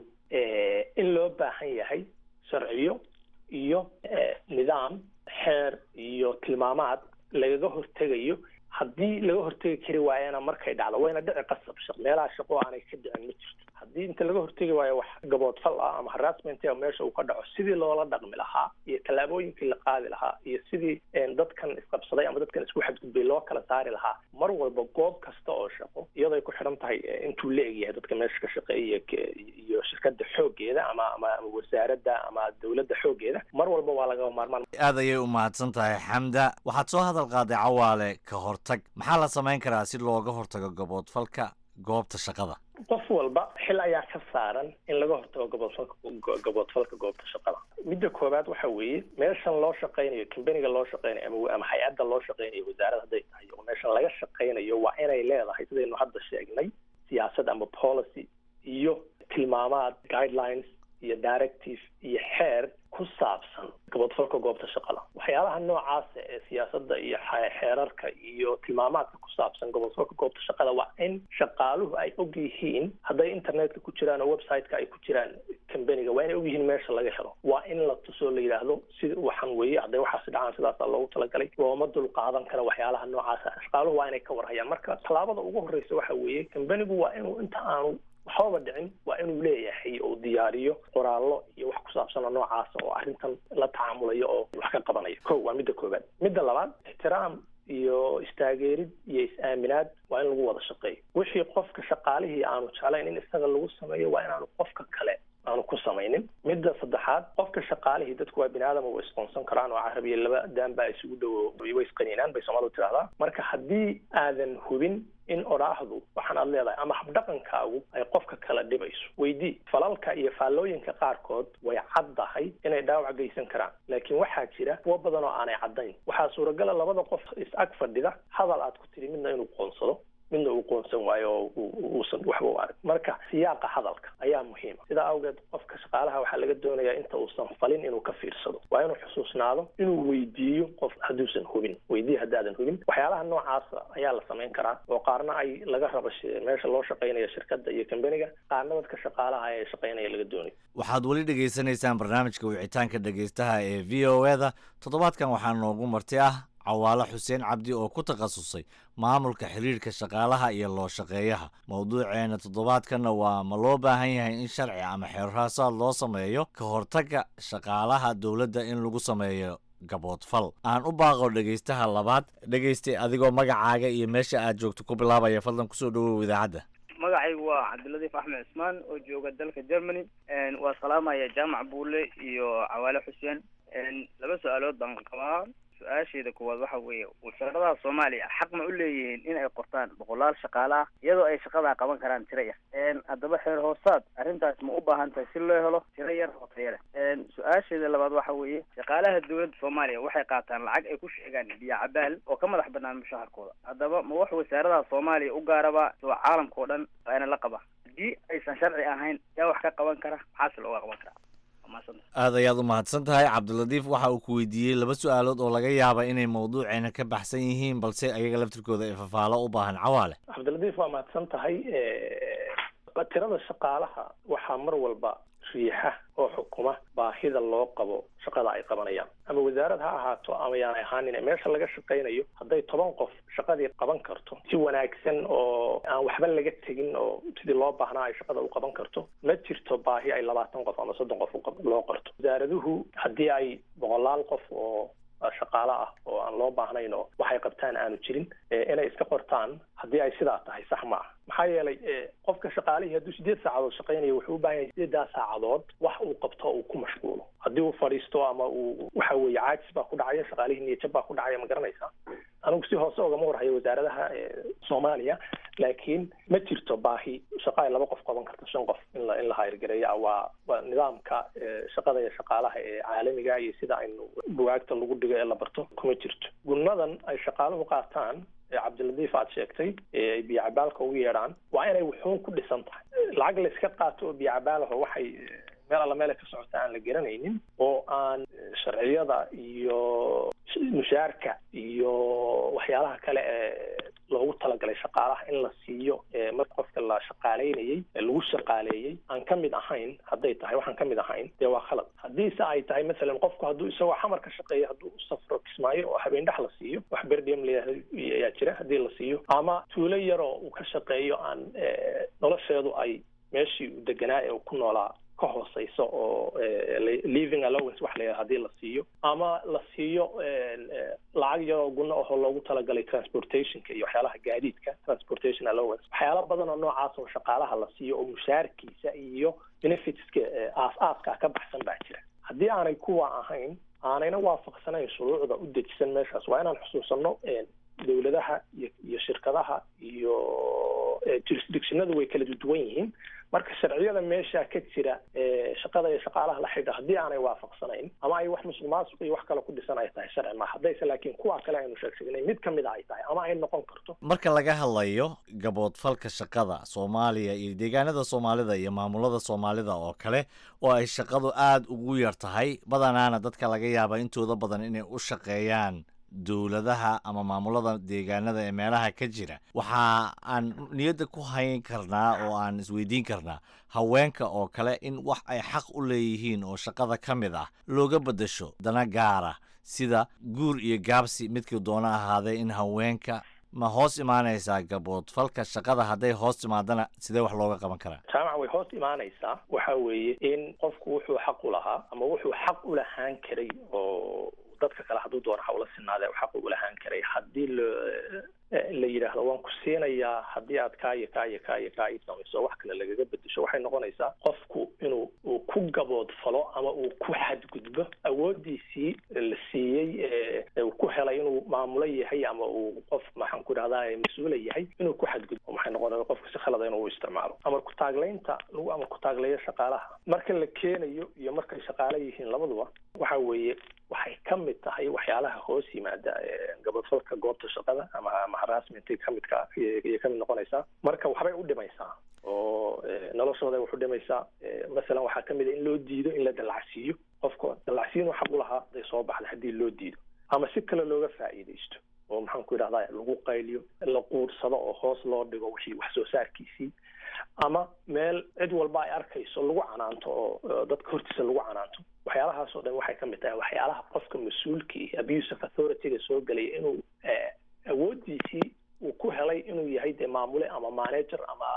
in loo baahan yahay sharciyo iyo nidaam xeer iyo tilmaamaad lagaga hortegayo haddii laga hortegi kari waayana markay dhacdo wayna dhici qasab shaq meelaha shaqo aanay ka dhicin ma jirto haddii inta laga hortegi waayo wax gaboodfal ah ama harassment meesha uu ka dhaco sidii loola dhaqmi lahaa iyo tallaabooyinkii la qaadi lahaa iyo sidii dadkan isqabsaday ama dadkan isku xadgudbay loo kala saari lahaa mar walba goob kasta oo shaqo iyadoo ay ku xidhan tahay intuu la egyahay dadka meesha ka shaqeeya iyo shirkada xoogeeda ama ama wasaaradda ama dowladda xoogeeda mar walba waa lagaba maarmaan aad ayay u mahadsan tahay xamda waxaad soo hadal qaaday cawaale ka hortag maxaa la samayn karaa si looga hortago gaboodfalka goobta shaqada qof walba xil ayaa ka saaran in laga hortago gaboodfalka gaboodfalka goobta shaqada midda koowaad waxa weeye meeshan loo shaqaynayo combaniga loo shaqaynayo ama ama hay-adda loo shaqaynayo wasaarad hadday tahay oo meeshan laga shaqaynayo waa inay leedahay sidaynu hadda sheegnay siyaasad ama policy iyo tilmaamaad guidelines iyo directive iyo xeer ku saabsan gaboodfalka goobta shaqada waxyaalaha noocaasa ee siyaasadda iyo xeerarka iyo tilmaamaadka ku saabsan gaboodfalka goobta shaqada waa in shaqaaluhu ay og yihiin hadday internetka ku jiraan oo website-ka ay ku jiraan combaniga waa inay og yihiin meesha laga helo waa in la tusoo la yidhaahdo sida waxaan weeye hadday waxaasi dhacaan sidaasa loogu talagalay looma dul qaadan kara waxyaalaha noocaasa shaqaaluhu waa inay ka warhayaan marka tallaabada ugu horreysa waxa weeye combanigu waa inuu inta aanu waxbaba dhicin waa inuu leeyahay oo diyaariyo qoraallo iyo wax ku saabsan oo noocaasa oo arrintan la tacaamulayo oo wax ka qabanayo ko waa midda koowaad midda labaad ixtiraam iyo istaageerid iyo is-aaminaad waa in lagu wada shaqeeyo wixii qofka shaqaalihii aanu jeclayn in isaga lagu sameeyo waa inaanu qofka kale aanu ku samaynin midda saddexaad qofka shaqaalihii dadku waa bini aadam way isqoonsan karaan oo carabiya laba daan baa isugu dhowo way isqaniinaan bay soomaalidu tidhahdaa marka haddii aadan hubin in odhaahdu waxaan aad leedahay ama habdhaqankaagu ay qofka kala dhibayso weydii falalka iyo faallooyinka qaarkood way caddahay inay dhaawac geysan karaan laakiin waxaa jira kuwo badan oo aanay caddayn waxaa suuragala labada qof is ag fadhida hadal aad ku tidhi midna inuu qoonsado midna uu qoonsan waayo oo uusan waxba u arag marka siyaaqa hadalka ayaa muhiima sidaa awgeed qofka shaqaalaha waxaa laga doonayaa inta uusan falin inuu ka fiirsado waa inuu xusuusnaado inuu weydiiyo qof hadduusan hubin weydiiye haddaadan hubin waxyaalaha noocaasa ayaa la samayn karaa oo qaarna ay laga rabo meesha loo shaqaynaya shirkadda iyo combaniga qaarna dadka shaqaalaha ee shaqaynaya laga doonayo waxaad weli dhegaysanaysaan barnaamijka wicitaanka dhegaystaha ee v o eda toddobaadkan waxaa noogu marti ah cawaale xuseen cabdi oo ku takhasusay maamulka xiriirka shaqaalaha iyo loo shaqeeyaha mowduuceena toddobaadkanna waa ma loo baahan yahay in sharci ama xeerhaasaad loo sameeyo ka hortagga shaqaalaha dowladda in lagu sameeyo gaboodfal aan u baaqo dhegaystaha labaad dhegaystay adigoo magacaaga iyo meesha aad joogto ku bilaabaya fadlan kusoo dhawow idaacadda magacaygu waa cabdiladiif axmed cismaan oo jooga dalka germany waa salaamaya jaamac buule iyo cawaale xuseen laba su-aalood baan qabaa su-aasheeda koowaad waxa weeye wasaaradaha soomaaliya xaq ma u leeyihiin in ay qortaan boqolaal shaqaalaha iyadoo ay shaqadaa qaban karaan tiro yar haddaba xeer hoosaad arrintaas ma u baahan tahay si loo helo tiro yar oo tayo leh su-aasheeda labaad waxa weeye shaqaalaha dowladda soomaaliya waxay qaataan lacag ay ku sheegaan biyo cabaal oo ka madax banaan mushaharkooda haddaba ma wax wasaaradaha soomaaliya u gaaraba soo caalamka oo dhan ayna la qaba haddii aysan sharci ahayn yaa wax ka qaban kara maxaase looga qaban karaa aad ayaad u mahadsan tahay cabdiladiif waxa uu ku weydiiyey laba su-aalood oo laga yaaba inay mawduuceena ka baxsan yihiin balse ayaga laftirkooda ay fafaalo u baahan cawaale cabdiladiif waa mahadsan tahay tirada shaqaalaha waxaa mar walba riixa oo xukuma baahida loo qabo shaqada ay qabanayaan ama wasaarad ha ahaato ama yaanay ahaanin meesha laga shaqaynayo hadday toban qof shaqadii qaban karto si wanaagsan oo aan waxba laga tegin oo sidii loo baahnaa ay shaqada u qaban karto ma jirto baahi ay labaatan qof ama soddon qof loo qorto wasaaraduhu haddii ay boqolaal qof oo shaqaale ah oo aan loo baahnayn oo waxay qabtaan aanu jirin inay iska qortaan haddii ay sidaa tahay sax ma ah maxaa yeelay qofka shaqaalihii hadduu sideed saacadood shaqaynayo wuxuu u baahan yahay sideedaa saacadood wax uu qabto uu ku mashquulo haddii uu fadhiisto ama uu waxa weeye caajis baa ku dhacaya shaqaalihii niyajab baa ku dhacaya ma garanaysaa anigu si hoose ogama warhayo wasaaradaha soomaaliya laakiin ma jirto baahi shaqa ay laba qof qaban karto shan qof in la in la hayrgareeya waa waa nidaamka shaqada iyo shaqaalaha ee caalamiga iyo sida aynu bugaagta lagu dhigo ee la barto kuma jirto gunnadan ay shaqaaluhu qaataan ee cabdiladiif aad sheegtay ee ay biyocabaalka ugu yeedhaan waa inay wuxuun ku dhisan tahay lacag la iska qaato oo biyocabaalho waxay meel alla meelay ka socota aan la garanaynin oo aan sharciyada iyo mushaarka iyo waxyaalaha kale ee loogu talagalay shaqaalaha in la siiyo marka qofka la shaqaaleynayey lagu shaqaaleeyey aan ka mid ahayn hadday tahay waxaan ka mid ahayn dee waa khalad haddiise ay tahay masalan qofku hadduu isagoo xamar ka shaqeeya hadduu u safro kismaayo oo habeen dhex la siiyo wax berdiem layihahdo ayaa jira haddii la siiyo ama tuulo yaroo uu ka shaqeeyo aan nolosheedu ay meeshii uu deganaa ee uu ku noolaa ka hooseyso oo living allowance wax la hadii la siiyo ama la siiyo lacag yaroo guna ahoo loogu talagalay transportationka iyo waxyaalaha gaadiidka transportation allowance waxyaala badan oo noocaas oo shaqaalaha la siiyo oo mushaarkiisa iyo benefitska aas-aaska ka baxsan baa jira haddii aanay kuwa ahayn aanayna waafaqsanayn shuruucda u dejisan meeshaas waa inaan xusuusano dowladaha iyo iyo shirkadaha iyo jurisdictionadu way kala duwan yihiin marka sharciyada meesha ka jira shaqada iyo shaqaalaha la xidha haddii aanay waafaqsanayn ama ay wax musuq maasuq iyo wax kale ku dhisan ay tahay sharci ma haddayse laakiin kuwa kale aynu sheegshegnay mid ka mid a ay tahay ama ay noqon karto marka laga hadlayo gaboodfalka shaqada soomaaliya iyo deegaanada soomaalida iyo maamulada soomaalida oo kale oo ay shaqadu aada ugu yar tahay badanaana dadka laga yaaba intooda badan inay u shaqeeyaan dowladaha ama maamulada deegaanada ee meelaha ka jira waxa aan niyadda ku hayn karnaa oo aan isweydiin karnaa haweenka oo kale in wax ay xaq u leeyihiin oo shaqada ka mid ah looga beddesho dana gaara sida guur iyo gaabsi midkii doono ahaadee in haweenka ma hoos imaanaysaa gaboodfalka shaqada hadday hoos timaadana sidee wax looga qaban karaa jaamaca way hoos imaanaysaa waxa weeye in qofku wuxuu xaq u lahaa ama wuxuu xaq u lahaan karay oo dadka kale hadduu doono hawla sinaade xaq u lahaan karay haddii lo la yidhaahdo waan ku siinayaa haddii aad kaa iyo kaa iyo kaa iyo kaa ii samayso wax kale lagaga bedesho waxay noqonaysaa qofku inuu uu ku gaboodfalo ama uu ku xadgudbo awoodiisii la siiyey uu ku helay inuu maamulo yahay ama uu qof maxaan ku dhahdaa mas-uula yahay inuu ku xadgudbo maxay noqonaya qofka si khalada inuu u isticmaalo amar ku-taaglaynta lagu amar ku-taagleeyo shaqaalaha marka la keenayo iyo markay shaqaale yihiin labaduba waxa weeye waxay ka mid tahay waxyaalaha hoos yimaada gabadfalka goobta shaqada ama ama harassment kamidka ayay kamid noqonaysaa marka waxbay u dhimaysaa oo noloshooda wax u dhimaysaa masalan waxaa kamid a in loo diido in la dallacsiiyo qofka dallacsiin xaq u lahaa haday soo baxda haddii loo diido ama si kale looga faa'iidaysto oo maxaan ku yidhahdaa lagu qayliyo la quursado oo hoos loo dhigo wixii wax soo saarkiisii ama meel cid walba ay arkayso lagu canaanto oo dadka hortiisa lagu canaanto waxyaalahaas oo dhan waxay ka mid tahay waxyaalaha qofka mas-uulkii abuse of authority-ga soo gelaya inuu awoodiisii uu ku helay inuu yahay dee maamule ama manager ama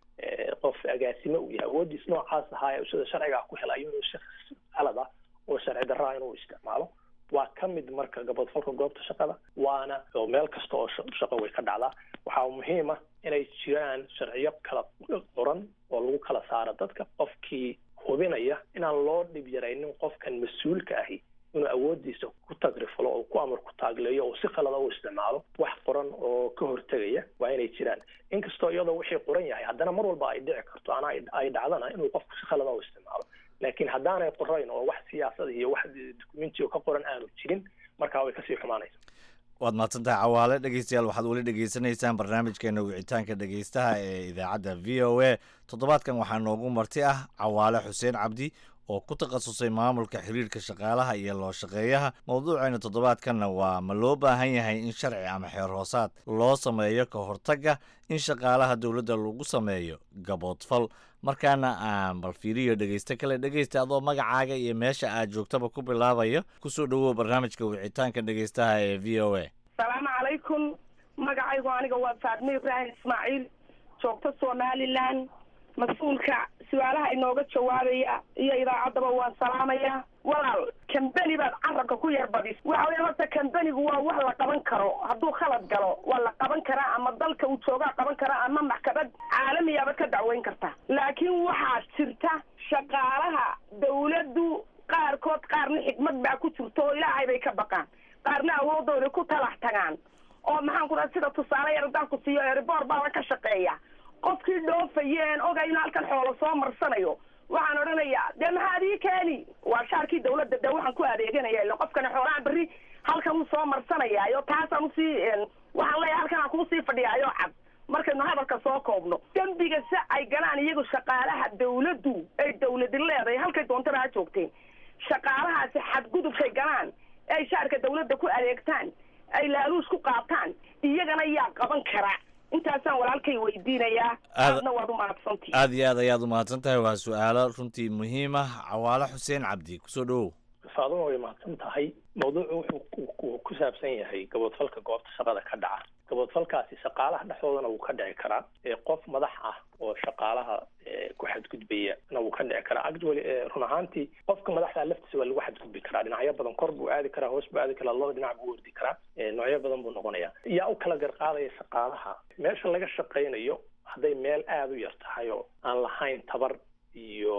qof agaasime uu yahay awoodiis noocaas ahaa ee sida sharcigaa ku helay inuu shakhs qalad ah oo sharci darraa inuu isticmaalo waa ka mid marka gabadfalka goobta shaqada waana oo meel kasta oo shaqo way ka dhacdaa waxaa muhiim ah inay jiraan sharciyo kala qoran oo lagu kala saaro dadka qofkii hubinaya inaan loo dhib yaraynin qofkan mas-uulka ahi inuu awoodiisa ku tagrifalo oo ku amar ku taagleeyo oo si khalada u isticmaalo wax qoran oo ka hortegaya waa inay jiraan inkastoo iyadoo wixii qoran yahay haddana mar walba ay dhici karto ana ay dhacdana inuu qofku si khalada u isticmaalo laakiin haddaanay qorayn oo wax siyaasada iyo wax documenti oo ka qoran aanu jirin markaa way kasii xumaanaysa waad mahadsantahay cawaale dhegeystayaal waxaad weli dhegeysanaysaan barnaamijkeena wicitaanka dhegeystaha ee idaacadda v o a toddobaadkan waxaa noogu marti ah cawaale xuseen cabdi oo ku takhasusay maamulka xiriirka shaqaalaha iyo loo shaqeeyaha mowduuceena toddobaadkanna waa ma loo baahan yahay in sharci ama xeer hoosaad loo sameeyo ka hortagga in shaqaalaha dowladda lagu sameeyo gaboodfal markaana aan bal fiiriyo dhegeysto kale dhegeysta adoo magacaaga iyo meesha aad joogtaba ku bilaabayo kusoo dhowow barnaamijka wicitaanka dhegeystaha ee v o a asalaamu calaykum magacaygu aniga waa faadme ibraahim ismaaciil joogto somalilan mas-uulka su-aalaha inooga jawaabaya iyo idaacaddaba waan salaamaya walaal kambeni baad carabka ku yar badis waxa weya horta kambenigu waa wax la qaban karo hadduu khalad galo waa la qaban karaa ama dalka uu joogaa qaban karaa ama maxkamad caalamiyaaba ka dacweyn karta laakiin waxaa jirta shaqaalaha dawladdu qaarkood qaarna xikmad baa ku jirta oo ilaahay bay ka baqaan qaarna awoodooda ku talax tagaan oo maxaan ku dhaha sida tusaale yar haddaan ku siiyo eribor baaba ka shaqeeya qofkii dhoofayeen oga in halkan xoolo soo marsanayo waxaan odhanayaa dee maxaad ii keeni waa shaarkii dawladda dee waxaan ku adeeganaya ila qofkani xoolaha berri halkan uu soo marsanayaayo taasaan usii waxaan leeyahay halkan aan kuusii fadhiyaayo cad markaynu hadalka soo koobno dembiga si ay galaan iyagu shaqaalaha dawladdu ay dawladi leedahay halkay doontana ha joogteen shaqaalahaasi xadgudubkay galaan ay shaarka dawladda ku adeegtaan ay laaluus ku qaataan iyagana yaa qaban karaa intaasaan walaalkay weydiinayaa Aad- aadna waad u mahadsantihi aad iyo aad ayaad u mahadsan tahay waa su-aalo runtii muhiim ah cawaale xuseen cabdi kusoo dhowow faaduma way mahadsan tahay mawduucu wuxuu ku- ku- ku saabsan yahay gaboodfalka goobta shaqada ka dhaca gaboodfalkaasi shaqaalaha dhexdoodana wuu ka dhici karaa ee qof madax ah oo shaqaalaha ee, ku xadgudbaya na wuu ka dhici karaa actually ee, run ahaantii qofka madaxda laftiisa waa lagu xadgudbi karaa dhinacyo badan kor buu aadi karaa hoos buu aadi karaa labada dhinac buu ordi karaa ee, noocyo badan buu noqonaya yaa u kala garqaadaya shaqaalaha meesha laga shaqaynayo hadday meel aada u yar tahay oo aan lahayn tabar iyo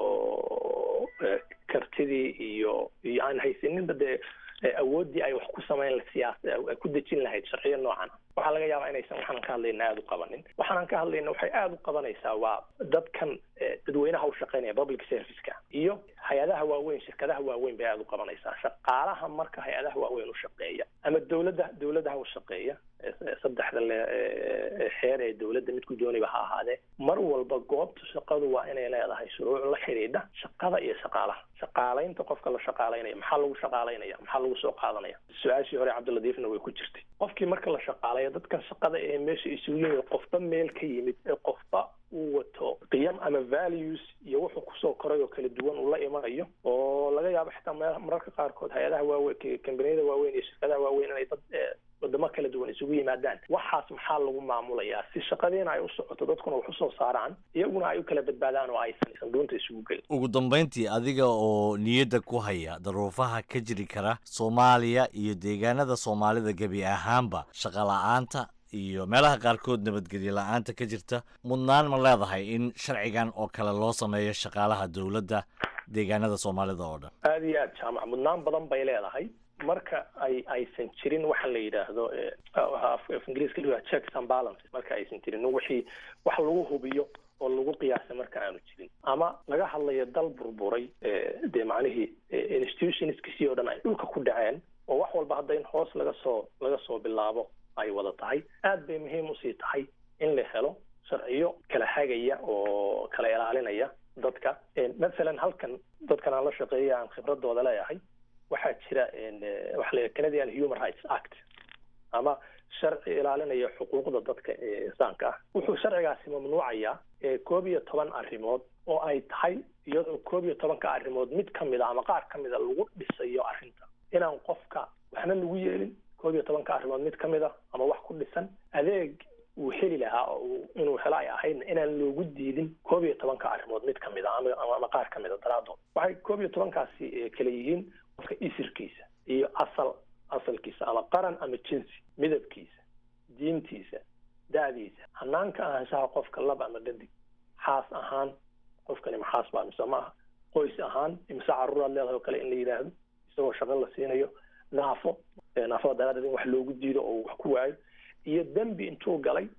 eh, kartidii iyo iyo aan haysaninba dee eh, awooddii ay wax ku samayn siyaas ay ku dejin lahayd sharciyo noocan ah. waxaa laga yaabaa inaysan waxaanan ka hadlayna aada u qabanin waxaanan ka hadlayna waxay aada u qabanaysaa waa dadkan eh, dadweynaha u shaqaynaya public serviceka iyo hay-adaha waaweyn shirkadaha waaweyn bay aada u qabanaysaa shaqaalaha marka hay-adaha waaweyn u shaqeeya ama dowladda dowladaha u shaqeeya eh, eh, saddexda le eh, eh, xeer ee dowladda midku dooniba ha ahaadee mar walba goobta shaqadu waa inay leedahay shuruuc la xidhiidha shaqada iyo shaqaalaha shaqaalaynta qofka la shaqaalaynaya maxaa lagu shaqaalaynaya maxaa lagu soo qaadanaya su-aashii hore cabdiladiifna way ku jirtay qofkii marka la shaqaalayo dadkan shaqada ee meesha isugu yimid qofba meel ka yimid ee qofba uu wato qiyam ama values iyo wuxuu kusoo koray oo kala duwan uu la imanayo oo laga yaabo xitaa me- mararka qaarkood hay-adaha waaweyn kambaniyada waaweyn iyo shirkadaha waaweyn inay dad eh, wadamo kala duwan isugu yimaadaan waxaas maxaa lagu maamulayaa si shaqadiina ay u socoto dadkuna wax usoo saaraan iyaguna ay u kala badbaadaan oo aysan isan doonta isugu gelin ugu dambayntii adiga oo niyadda ku haya daruufaha ka jiri kara soomaaliya iyo deegaanada soomaalida gebi ahaanba shaqa la-aanta iyo meelaha qaarkood nabadgelyo la-aanta ka jirta mudnaan ma leedahay in sharcigan oo kale loo sameeyo shaqaalaha dowladda deegaanada soomaalida oo dhan aada iyo aad jaamac mudnaan badan bay leedahay marka ay aysan jirin waxa la yidhaahdo eh, waxa af af ingiriiska la yidhahdo checks and balances marka aysan jirin wixii wax lagu hubiyo oo lagu qiyaasay marka aanu jirin ama laga hadlayo dal burburay eh, dee macnihii eh, institutionskiisii oo dhan ay dhulka ku dhaceen oo wax walba hadda in hoos laga soo laga soo bilaabo ay wada tahay aad bay muhiim usii tahay in la helo sharciyo kala hagaya oo kala ilaalinaya dadka Eh, mathalan halkan dadkan aan la shaqeeya aan khibradooda leeyahay waxaa jira en, eh, waxa la yidhaha canadian human rights act ama sharci ilaalinaya xuquuqda dadka ee insaanka ah wuxuu sharcigaasi mamnuucayaa eh, koob iyo toban arrimood oo ay tahay iyadoo koob iyo tobanka arrimood mid ka mid a ama qaar ka mid a lagu dhisayo arrinta inaan qofka waxna lagu yeelin koob iyo tobanka arrimood mid ka mid a ama wax ku dhisan adeeg uu heli lahaa oo uu- inuu helo ay ahaydna inaan loogu diidin koob iyo tobanka arrimood mid ka mid a ama ama- ama qaar ka mid a daraadood waxay koob iyo tobankaasi eh, kala yihiin qofka isirkiisa iyo asal asalkiisa ama qaran ama jinsi midabkiisa diintiisa da'diisa hanaanka ahaanshaha qofka lab ama dhadig xaas ahaan qofkani maxaas baa mise maaha qoys ahaan imise caruuraad leedahay oo kale in la yidhaahdo isagoo shaqo la siinayo naafo eh, naafada daraaddeed in wax loogu diido oo uu wax ku waayo iyo dembi intuu galay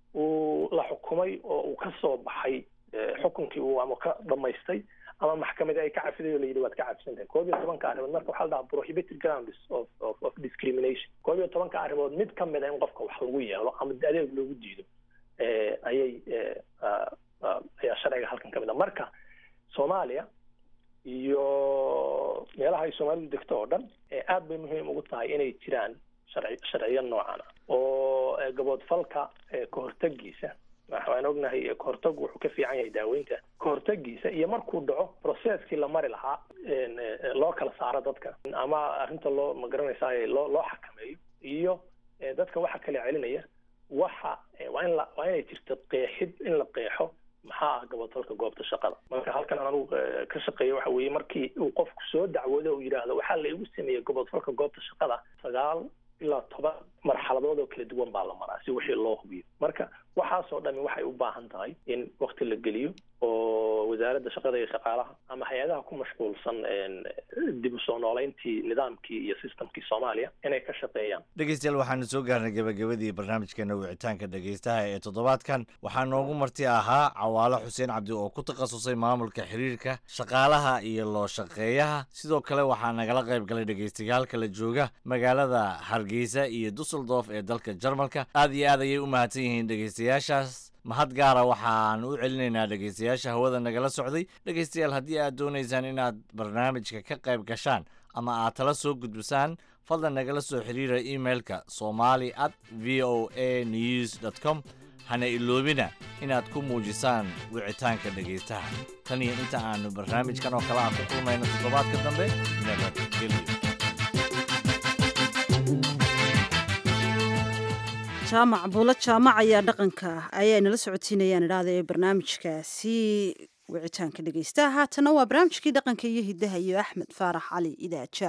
uu la xukumay oo uu ka soo baxay eh, xukunkii uu ama ka dhamaystay ama maxkamadi ay ka cafiday oo la yidhi waad ka cafisantahay koob iyo tobanka arrimood marka waxaa la dhahaa prohibited grounds of, of, of discrimination koob iyo tobanka arrimood mid ka mid a in qofka wax lagu yeelo ama adeeg loogu diido eh, ayay eh, ah, ah, ayaa sharciga halkan ka mid a marka soomaaliya iyo meelaha ay soomaalidu degto oo dhan ee aad bay muhiim ugu tahay inay jiraan sharci sharciyo noocan ah oo eh, gaboodfalka eh, kahortagiisa waxaan ognahay eh, kahortagu wuxuu ka fiican yahay daaweynta kahortagiisa iyo markuu dhaco processkii la mari lahaa en, eh, loo kala saaro dadka ama arrinta loo magaranaysaa loo loo xakameeyo iyo eh, dadka waxa kala celinaya waxa eh, waa in la waa inay jirto qeexid in la qeexo maxaa ah gaboodfalka goobta shaqada marka halkan aan anugu eh, ka shaqeeya waxa weeye markii uu qofku soo dacwoodo uu yidhaahdo waxaa la igu sameeyey gaboodfalka goobta shaqada sagaal ilaa toban marxaladood oo kala duwan baa la maraa si wixii loo hubiyo marka waxaasoo dhami waxay u baahan tahay in wakti la geliyo oo wasaaradda shaqada iyo shaqaalaha ama hay-adaha ku mashquulsan dib u soo nooleyntii nidaamkii iyo systemkii soomaaliya inay ka shaqeeyaan dhegeystayaal waxaanu soo gaarnay gabagabadii barnaamijkeena wicitaanka dhegeystaha ee toddobaadkan waxaa noogu marti ahaa cawaalo xuseen cabdi oo ku takhasusay maamulka xiriirka shaqaalaha iyo loo shaqeeyaha sidoo kale waxaa nagala qayb galay dhegeystayaal kala jooga magaalada hargeysa iyo dusseldorf ee dalka jarmalka aad iyo aad ayay u mahadsan yihiin dhegeystayaashaas mahad gaara waxaan u celinaynaa dhegeystayaasha hawada nagala socday dhegeystayaal haddii aad doonaysaan inaad barnaamijka ka qayb gashaan ama aad tala soo gudbisaan fadlan nagala soo xiriira emailka somali at v o a news dt com hana iloobina inaad ku muujisaan wicitaanka dhegaystaha tan iyo inta aanu barnaamijkan oo kale aan ku kulmayno toddobaadka dambe nabadgelyo jaamac buulo jaamac ayaa dhaqanka ayaa nala socodsiinayaan idhaahda ee barnaamijkaasi wicitaanka dhegeystaha haatana waa barnaamijkii dhaqanka iyo hidaha iyo axmed faarax cali idaaja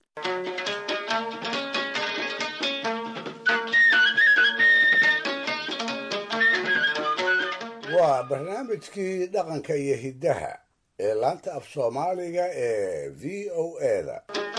waa barnaamijkii dhaqanka iyo hiddaha ee laanta af soomaaliga ee v o eda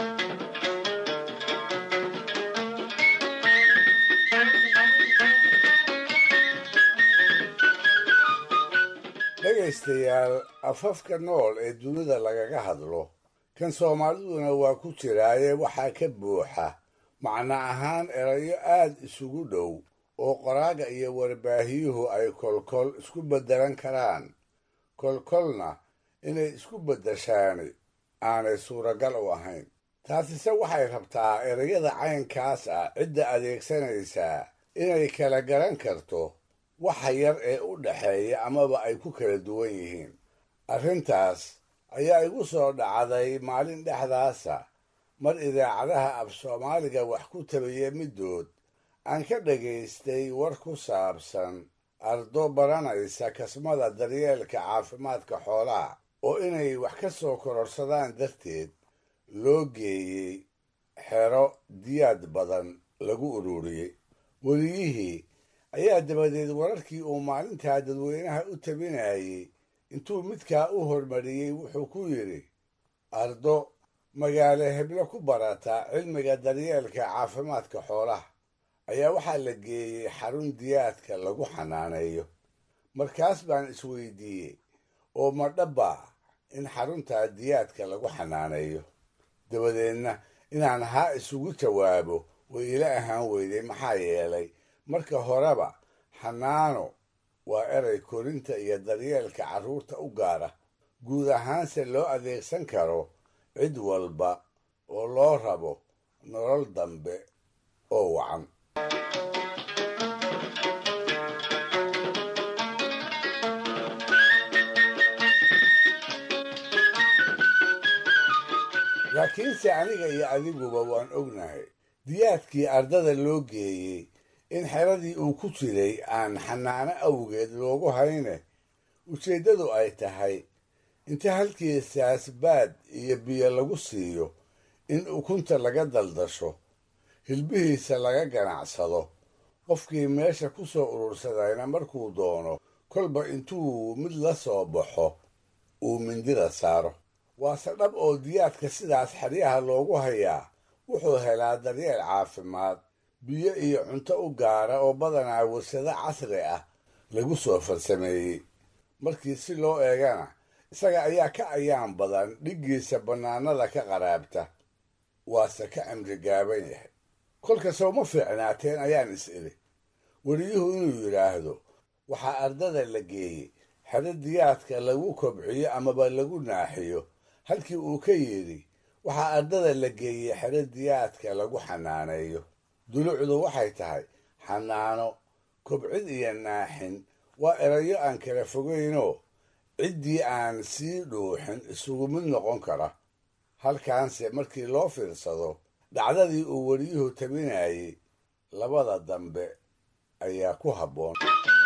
dhegaystayaal afafka nool ee dunida lagaga hadlo kan soomaaliduna waa ku jiraaye waxaa ka buuxa macno ahaan erayo aad isugu dhow oo qoraaga iyo warbaahiyuhu ay kolkol isku beddelan karaan kolkolna inay isku beddeshaani aanay suuragal u ahayn taasise waxay rabtaa erayada caynkaas ah cidda adeegsanaysaa inay kala garan karto waxa yar ee u dhaxeeya amaba ay ku kala duwan yihiin arrintaas ayaa igu soo dhacday maalin dhexdaasa mar idaacadaha af soomaaliga wax ku tabiya middood aan ka dhagaystay war ku saabsan ardo baranaysa kasmada daryeelka caafimaadka xoolaha oo inay wax ka soo kororsadaan darteed loo geeyey xero diyaad badan lagu ururiyey weliyihii ayaa dabadeed wararkii uu maalintaa dadweynaha u tabinayey intuu midkaa u hormariyey wuxuu ku yidhi ardo magaalo heblo ku barata cilmiga daryeelka caafimaadka xoolaha ayaa waxaa la geeyey xarun diyaadka lagu xanaaneeyo markaas baan isweydiiyey oo ma dhabbaa in xaruntaa diyaadka lagu xanaaneeyo dabadeedna inaan haa isugu jawaabo way ila ahaan weyday maxaa yeelay marka horeba xanaano waa eray korinta iyo daryeelka carruurta u gaara guud ahaanse loo adeegsan karo cid walba oo loo rabo nolol dambe oo wacan laakiinse aniga iyo adiguba waan ognahay diyaadkii ardada loo geeyey in xeradii uu ku jiray aan xanaano awgeed loogu hayne ujeeddadu ay tahay inta halkiisaas baad iyo biyo lagu siiyo in ukunta laga daldasho hilbihiisa laga ganacsado qofkii meesha ku soo urursadayna markuu doono kolba intuu mid la soo baxo uu mindida saaro waase dhab oo diyaadka sidaas xeryaha loogu hayaa wuxuu helaa daryeel caafimaad biyo iyo cunto u gaara oo badanaa warsado casri ah lagu soo farsameeyey markii si loo eegana isaga ayaa ka ayaan badan dhiggiisa bannaanada ka qaraabta waase ka cimri gaaban yahay kolka sowma fiicnaateen ayaan is idhi weliyuhu inuu yidhaahdo waxaa ardada la geeyey xero diyaadka lagu kobciyo amaba lagu naaxiyo halkii uu ka yidhi waxaa ardada la geeyey xero diyaadka lagu xanaaneeyo dulucdu waxay tahay xanaano kobcid iyo naaxin waa erayo aan kala fogaynoo ciddii aan sii dhuuxin isugu mid noqon kara halkaanse markii loo fiirsado dhacdadii uu weliyuhu tabinayey labada dambe ayaa ku habboon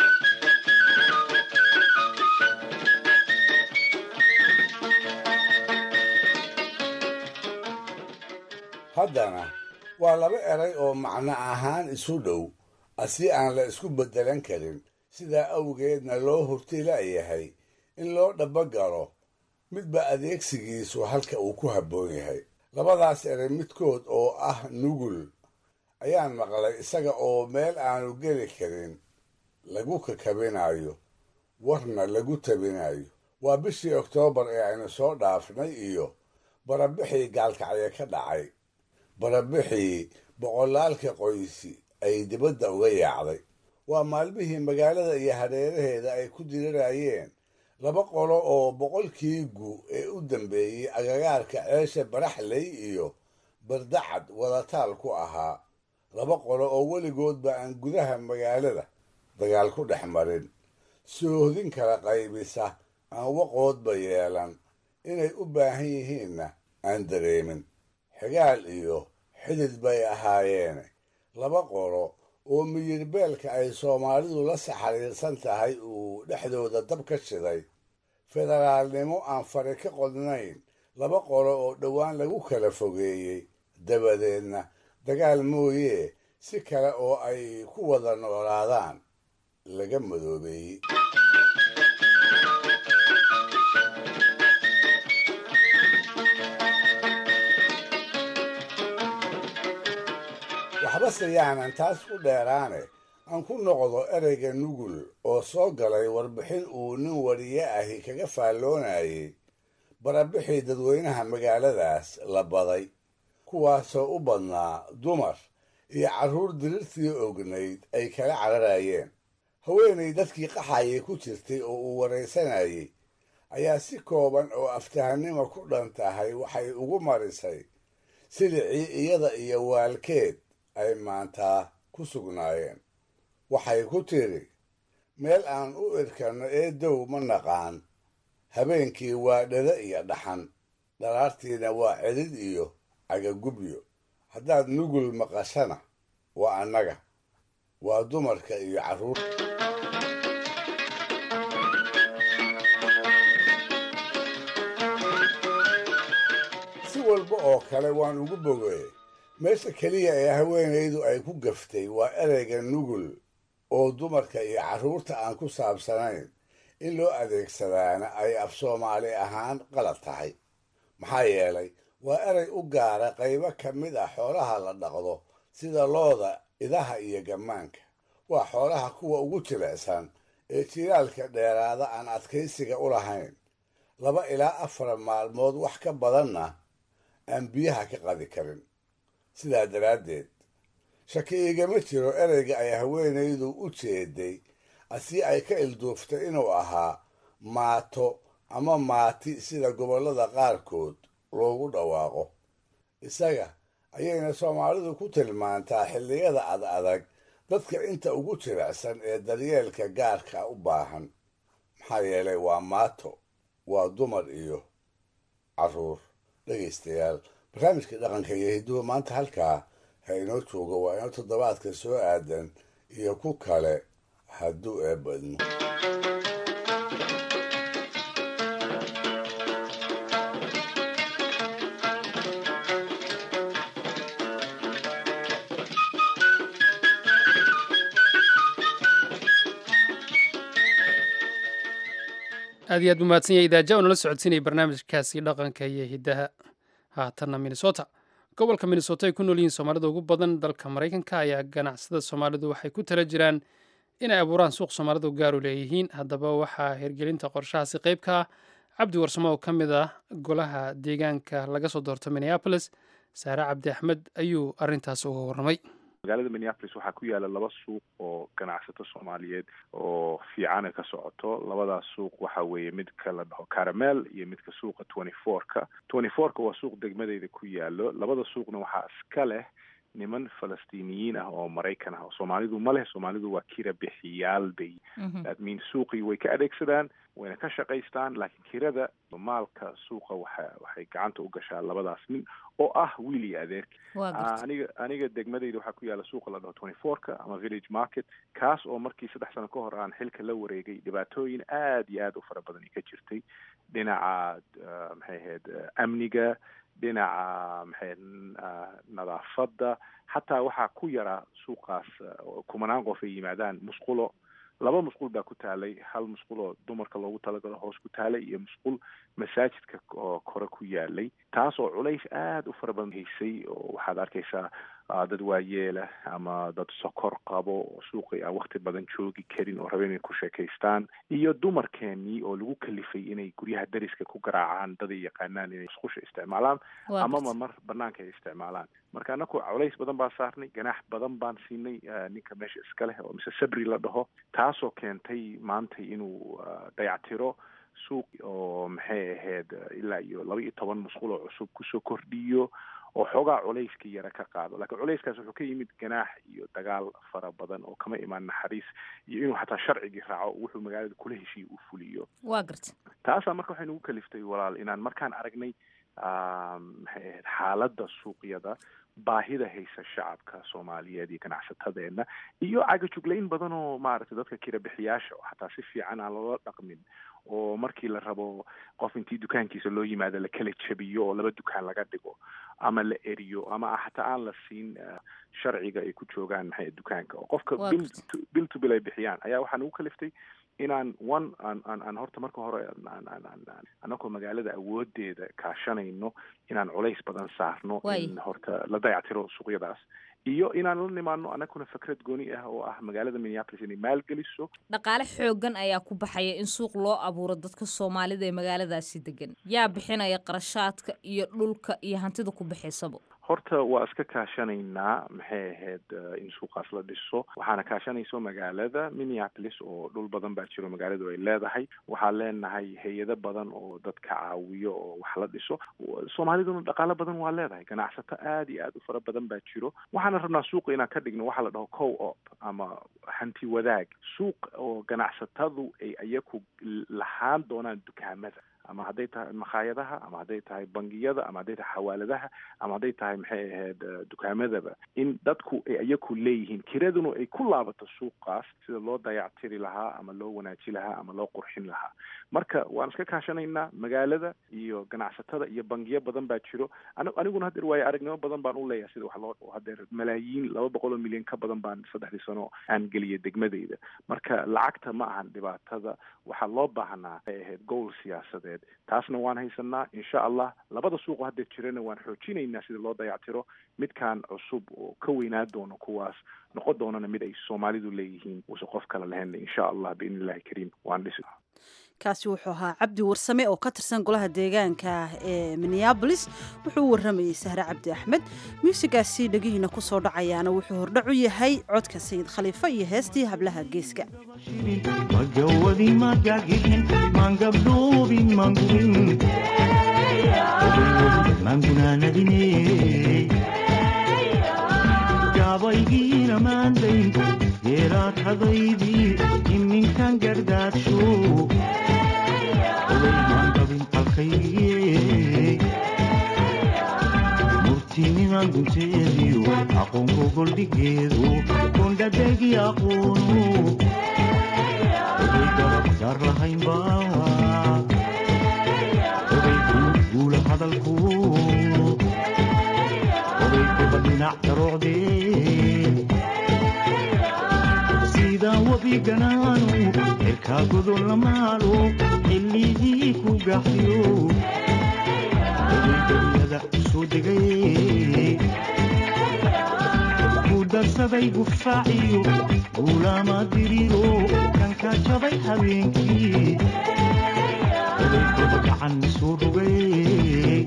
haddana waa laba eray oo macno ahaan isu dhow asi aan la isku beddelan karin sidaa awgeedna loo hurti la'yahay in loo dhaba galo midba adeegsigiisu halka uu ku habboon yahay labadaas erey midkood oo ah nugul ayaan maqlay isaga oo meel aanu geli karin lagu kakabinayo warna lagu tabinayo waa bishii oktoobar ee aynu soo dhaafnay iyo barabixii gaalkacye ka dhacay barabixii boqolaalka qoysi ay dibadda uga yaacday waa maalmihii magaalada iyo hareeraheeda ay ku dirirayeen laba qolo oo boqolkii gu ee u dambeeyey agagaarka ceesha baraxley iyo bardacad wadataal ku ahaa laba qolo oo weligoodba aan gudaha magaalada dagaal ku dhex marin soohdin kala qaybisa aan waqoodba yeelan inay u baahan yihiinna aan dareemin xigaal iyo xidid bay ahaayeene laba qolo oo miyirbeelka ay soomaalidu la saxariirsan tahay uu dhexdooda dab ka shiday federaalnimo aan fari ka qodnayn laba qolo oo dhowaan lagu kala fogeeyey dabadeedna dagaal mooyee si kale oo ay ku wada noolaadaan laga madoobeeyey waxbase yaanan taas ku dheeraane aan ku noqdo ereyga nugul oo soo galay warbixin uu nin wariye ahi kaga faalloonayay barabixii dadweynaha magaaladaas la baday kuwaasoo u badnaa dumar iyo carruur dirirtii ognayd ay kala cararayeen haweenay dadkii qaxayay ku jirtay oo uu waraysanayay ayaa si kooban oo aftahanimo ku dhan tahay waxay ugu marisay silicii iyada iyo waalkeed ay maantaa ku sugnaayeen waxay ku tidhi meel aan u irkanno ee dow ma naqaan habeenkii waa dhada iyo dhaxan dhalaartiina waa celid iyo cagagubyo haddaad nugul maqashana waa annaga waa dumarka iyo carruur si walba oo kale waan ugu bogeey meesha keliya ee haweenaydu ay ku gaftay waa ereyga nugul oo dumarka iyo carruurta aan ku saabsanayn in loo adeegsadaana ay af soomaali ahaan qalad tahay maxaa yeelay waa erey u gaara qaybo ka mid ah xoolaha la dhaqdo sida looda idaha iyo gammaanka waa xoolaha kuwa ugu jilicsan ee jiraalka dheeraada aan adkaysiga u lahayn laba ilaa afar maalmood wax ka badanna aan biyaha ka qadi karin sidaa daraaddeed shaki igama jiro ereyga ay haweenaydu u jeeday asii ay ka ilduuftay inuu ahaa maato ama maati sida gobollada qaarkood loogu dhawaaqo isaga ayayna soomaalidu ku tilmaantaa xilliyada ad adag dadka inta ugu jilicsan ee daryeelka gaarka u baahan maxaa yeelay waa maato waa dumar iyo carruur dhegaystayaal barnaamijka dhaqanka iyo hidduhu maanta halkaa ha inoo joogo waa inoo toddobaadka soo aadan iyo ku kale hadduu eebadmo aad iyo aad buu mahadsan yahay idaaja oo nala socodsiinaya barnaamijkaasi dhaqanka iyo hiddaha haatanna minnesota gobolka minnesota ay ku nool yihiin soomaalida ugu badan dalka maraykanka ayaa ganacsada soomaalidu waxay ku tala jiraan inay abuuraan suuq soomaalidu gaaru leeyihiin haddaba waxaa hirgelinta qorshahaasi qayb ka ah cabdi warsamo oo ka mid ah golaha deegaanka laga soo doorto minneapolis saare cabdi axmed ayuu arrintaas uga warramay magaalada minneapolis waxaa ku yaala laba suuq oo ganacsato soomaaliyeed oo fiicana ka socoto labadaas suuq waxa weeye midka la dhaho caramel iyo midka suuqa twenty four-ka twenty four-ka waa suuq degmadeyda ku yaalo labada suuqna waxaa iska leh niman falastiiniyiin ah oo maraykan ah oo soomaalidu ma leh soomaalidu waa kira bixiyaal bay that means suuqii way ka adeegsadaan wayna ka shaqaystaan laakiin kirada maalka suuqa waxa waxay gacanta u gashaa labadaas nin oo ah wiil iyo adeerki aniga aniga degmadeyda waxaa ku yaala suuqa la dhaho twenty four-ka ama village market kaas oo markii saddex sano ka hor aan xilka la wareegay dhibaatooyin aad iyo aad u fara badan ka jirtay dhinaca maxay ahayd amniga dhinaca maxay nadaafadda xataa waxaa ku yaraa suuqaas kumanaan qof ay yimaadaan musqulo laba musqul baa ku taalay hal musqul oo dumarka loogu talagalo hoos ku taalay iyo musqul masaajidka oo kore ku yaalay taas oo culays aada u fara badan haysay oo waxaad arkaysaa dad waayeela ama dad sokor qabo oo suuqii aan wakti badan joogi karin oo raba inay ku sheekaystaan iyo dumarkeenii oo lagu kalifay inay guryaha dariska ku garaacaan dad ay yaqaanaan inay musqusha isticmaalaan amama mar banaanka ay isticmaalaan marka anaku culays badan baa saarnay ganaax badan baan siinay ninka meesha iska leh oo mise sabri la dhaho taasoo keentay maanta inuu dayactiro suuq oo maxay ahayd ilaa iyo laba iyo toban musqul oo cusub kusoo kordhiyo oo xoogaa culayskii yara ka qaado laakiin culayskaas wuxuu ka yimid ganaax iyo dagaal fara badan oo kama imaan naxariis iyo inuu xataa sharcigii raaco wuxuu magaalada kula heshiiya uu fuliyo waa garta taasaa marka waxay nagu kaliftay walaal inaan markaan aragnay maxay ahayd xaaladda suuqyada baahida haysa shacabka soomaaliyeed iyo ganacsatadeena iyo cagajuglayn badan oo maaragtay dadka kirabixiyaasha oo xataa si fiican aan loola dhaqmin oo markii la rabo qof intii dukaankiisa loo yimaado la kala jabiyo oo laba dukaan laga dhigo ama la eriyo ama xataa aan la siin sharciga ay ku joogaan maxay dukaanka oo qofka bil bil to bil ay bixiyaan ayaa waxaa nagu kaliftay inaan one aan aan aan horta marka hore anagoo magaalada awoodeeda kaashanayno inaan culays badan saarno in horta la dayactiro suuqyadaas iyo inaan la nimaano anaguna fikrad gooni ah oo ah magaalada minneapolis inay maalgeliso dhaqaale xoogan ayaa ku baxaya in suuq loo abuuro dadka soomaalida ee magaaladaasi degan yaa bixinaya qarashaadka iyo dhulka iyo hantida ku baxaysaba horta waa iska kaashanaynaa maxay ahayd in suuqaas la dhiso waxaana kaashanayso magaalada minneapolis oo dhul badan baa jiro magaaladu ay leedahay waxaan leenahay hay-ado badan oo dadka caawiyo oo wax la dhiso soomaaliduna dhaqaalo badan waa leedahay ganacsato aada iyo aada u fara badan baa jiro waxaana rabnaa suuqa inaan ka dhigno waxaa la dhaho co op ama hanti wadaag suuq oo ganacsatadu ay iyaku lahaan doonaan dukaamada ama hadday tahay makhaayadaha ama hadday tahay bangiyada ama hadday tahay xawaaladaha ama hadday tahay maxay ahayd dukaamadaba in dadku ay iyaku leeyihiin kiraduna ay ku laabato suuqaas sida loo dayactiri lahaa ama loo wanaaji lahaa ama loo qurxin lahaa marka waan iska kaashanaynaa magaalada iyo ganacsatada iyo bangiyo badan baa jiro aniguna hadeer waayo aragnimo badan baan u leeyahay sida wax loo hadeer malaayiin laba boqol oo milyan ka badan baan saddexdii sano aan geliyay degmadeyda marka lacagta ma ahan dhibaatada waxaa loo baahnaa ay ahayd gowl siyaasadeed taasna waan haysanaa insha allah labada suuqo hadda jirana waan xoojinaynaa sida loo dayactiro midkaan cusub oo ka weynaa doono kuwaas noqon doonana mid ay soomaalidu leeyihiin uuse qof kale lahayn insha allah biidni illahi kariim waan dhisi kaasi wuxuu ahaa cabdi warsame oo ka tirsan golaha deegaanka ee minneabolis wuxuu u warramayey sahre cabdi axmed muusigaasi dhegihiina ku soo dhacayaana wuxuu hordhac u yahay codka sayid khaliifo iyo heestii hablaha geeska magawadi magagixin mangabdhoobin mangurin mangunaanadine gabaygiina maandayn geeraad hadaydii iminkan gardaadsho odaymangabin qalkaygiye murtiniman gunteediyo aqoonko goldhigeedu kondhadegi aqoonu oday gabad gaar lahaynba oday guula hadalku oday kuba dhinac daroocdee sidaan wabiganaanu xirkaa godol lamaalo xilligii ku gaxyo oday dariyada soo degay ku darsaday gufaaciyo guulaama diriro kanka jabay habeenkii oday kuba gacan soo rogay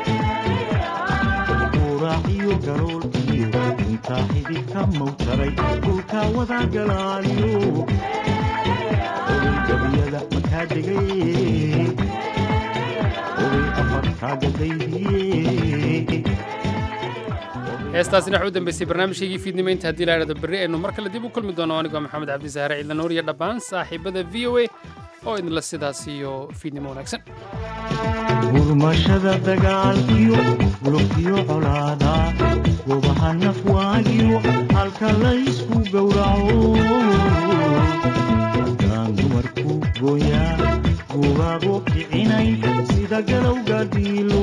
uraaciyo garoolkiyo intaa xididka mawtaray dhulkaa wada galaaliyo oday gabiyada makaa degay oday afarkaa gadaydiye heestaasina waxaa u dambeysay barnaamijkaygii fiidnimo inta haddii la idhahdo berri aynu mar kale dib u kulmi doono anigoo maxamed cabdisaare ciidla nuur iyo dhammaan saaxiibada v o a oo idinla sidaas iyo fiidnimo wanaagsan gurmashada dagaalkiyo lugtiyo colaada gobaha nafwaagiyo halka laysku gowraco haddaan dumarku gooyaa gubaabo kicinayn sida galowga diilo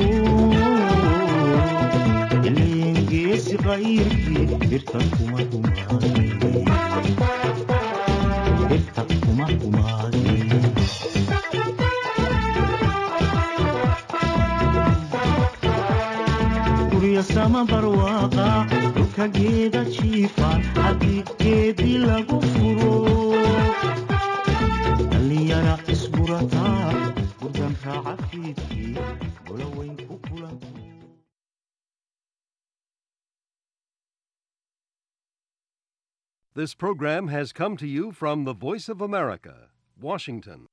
ileen geesi qayrkii birta kuma dhumaanay sama barwaaqa dhulka geeda jiifa haddii geedii lagu furo dhallinyara isburataa gurdan raaca fiidkii gola weyn ku kulanto This program has come to you from the Voice of America, Washington.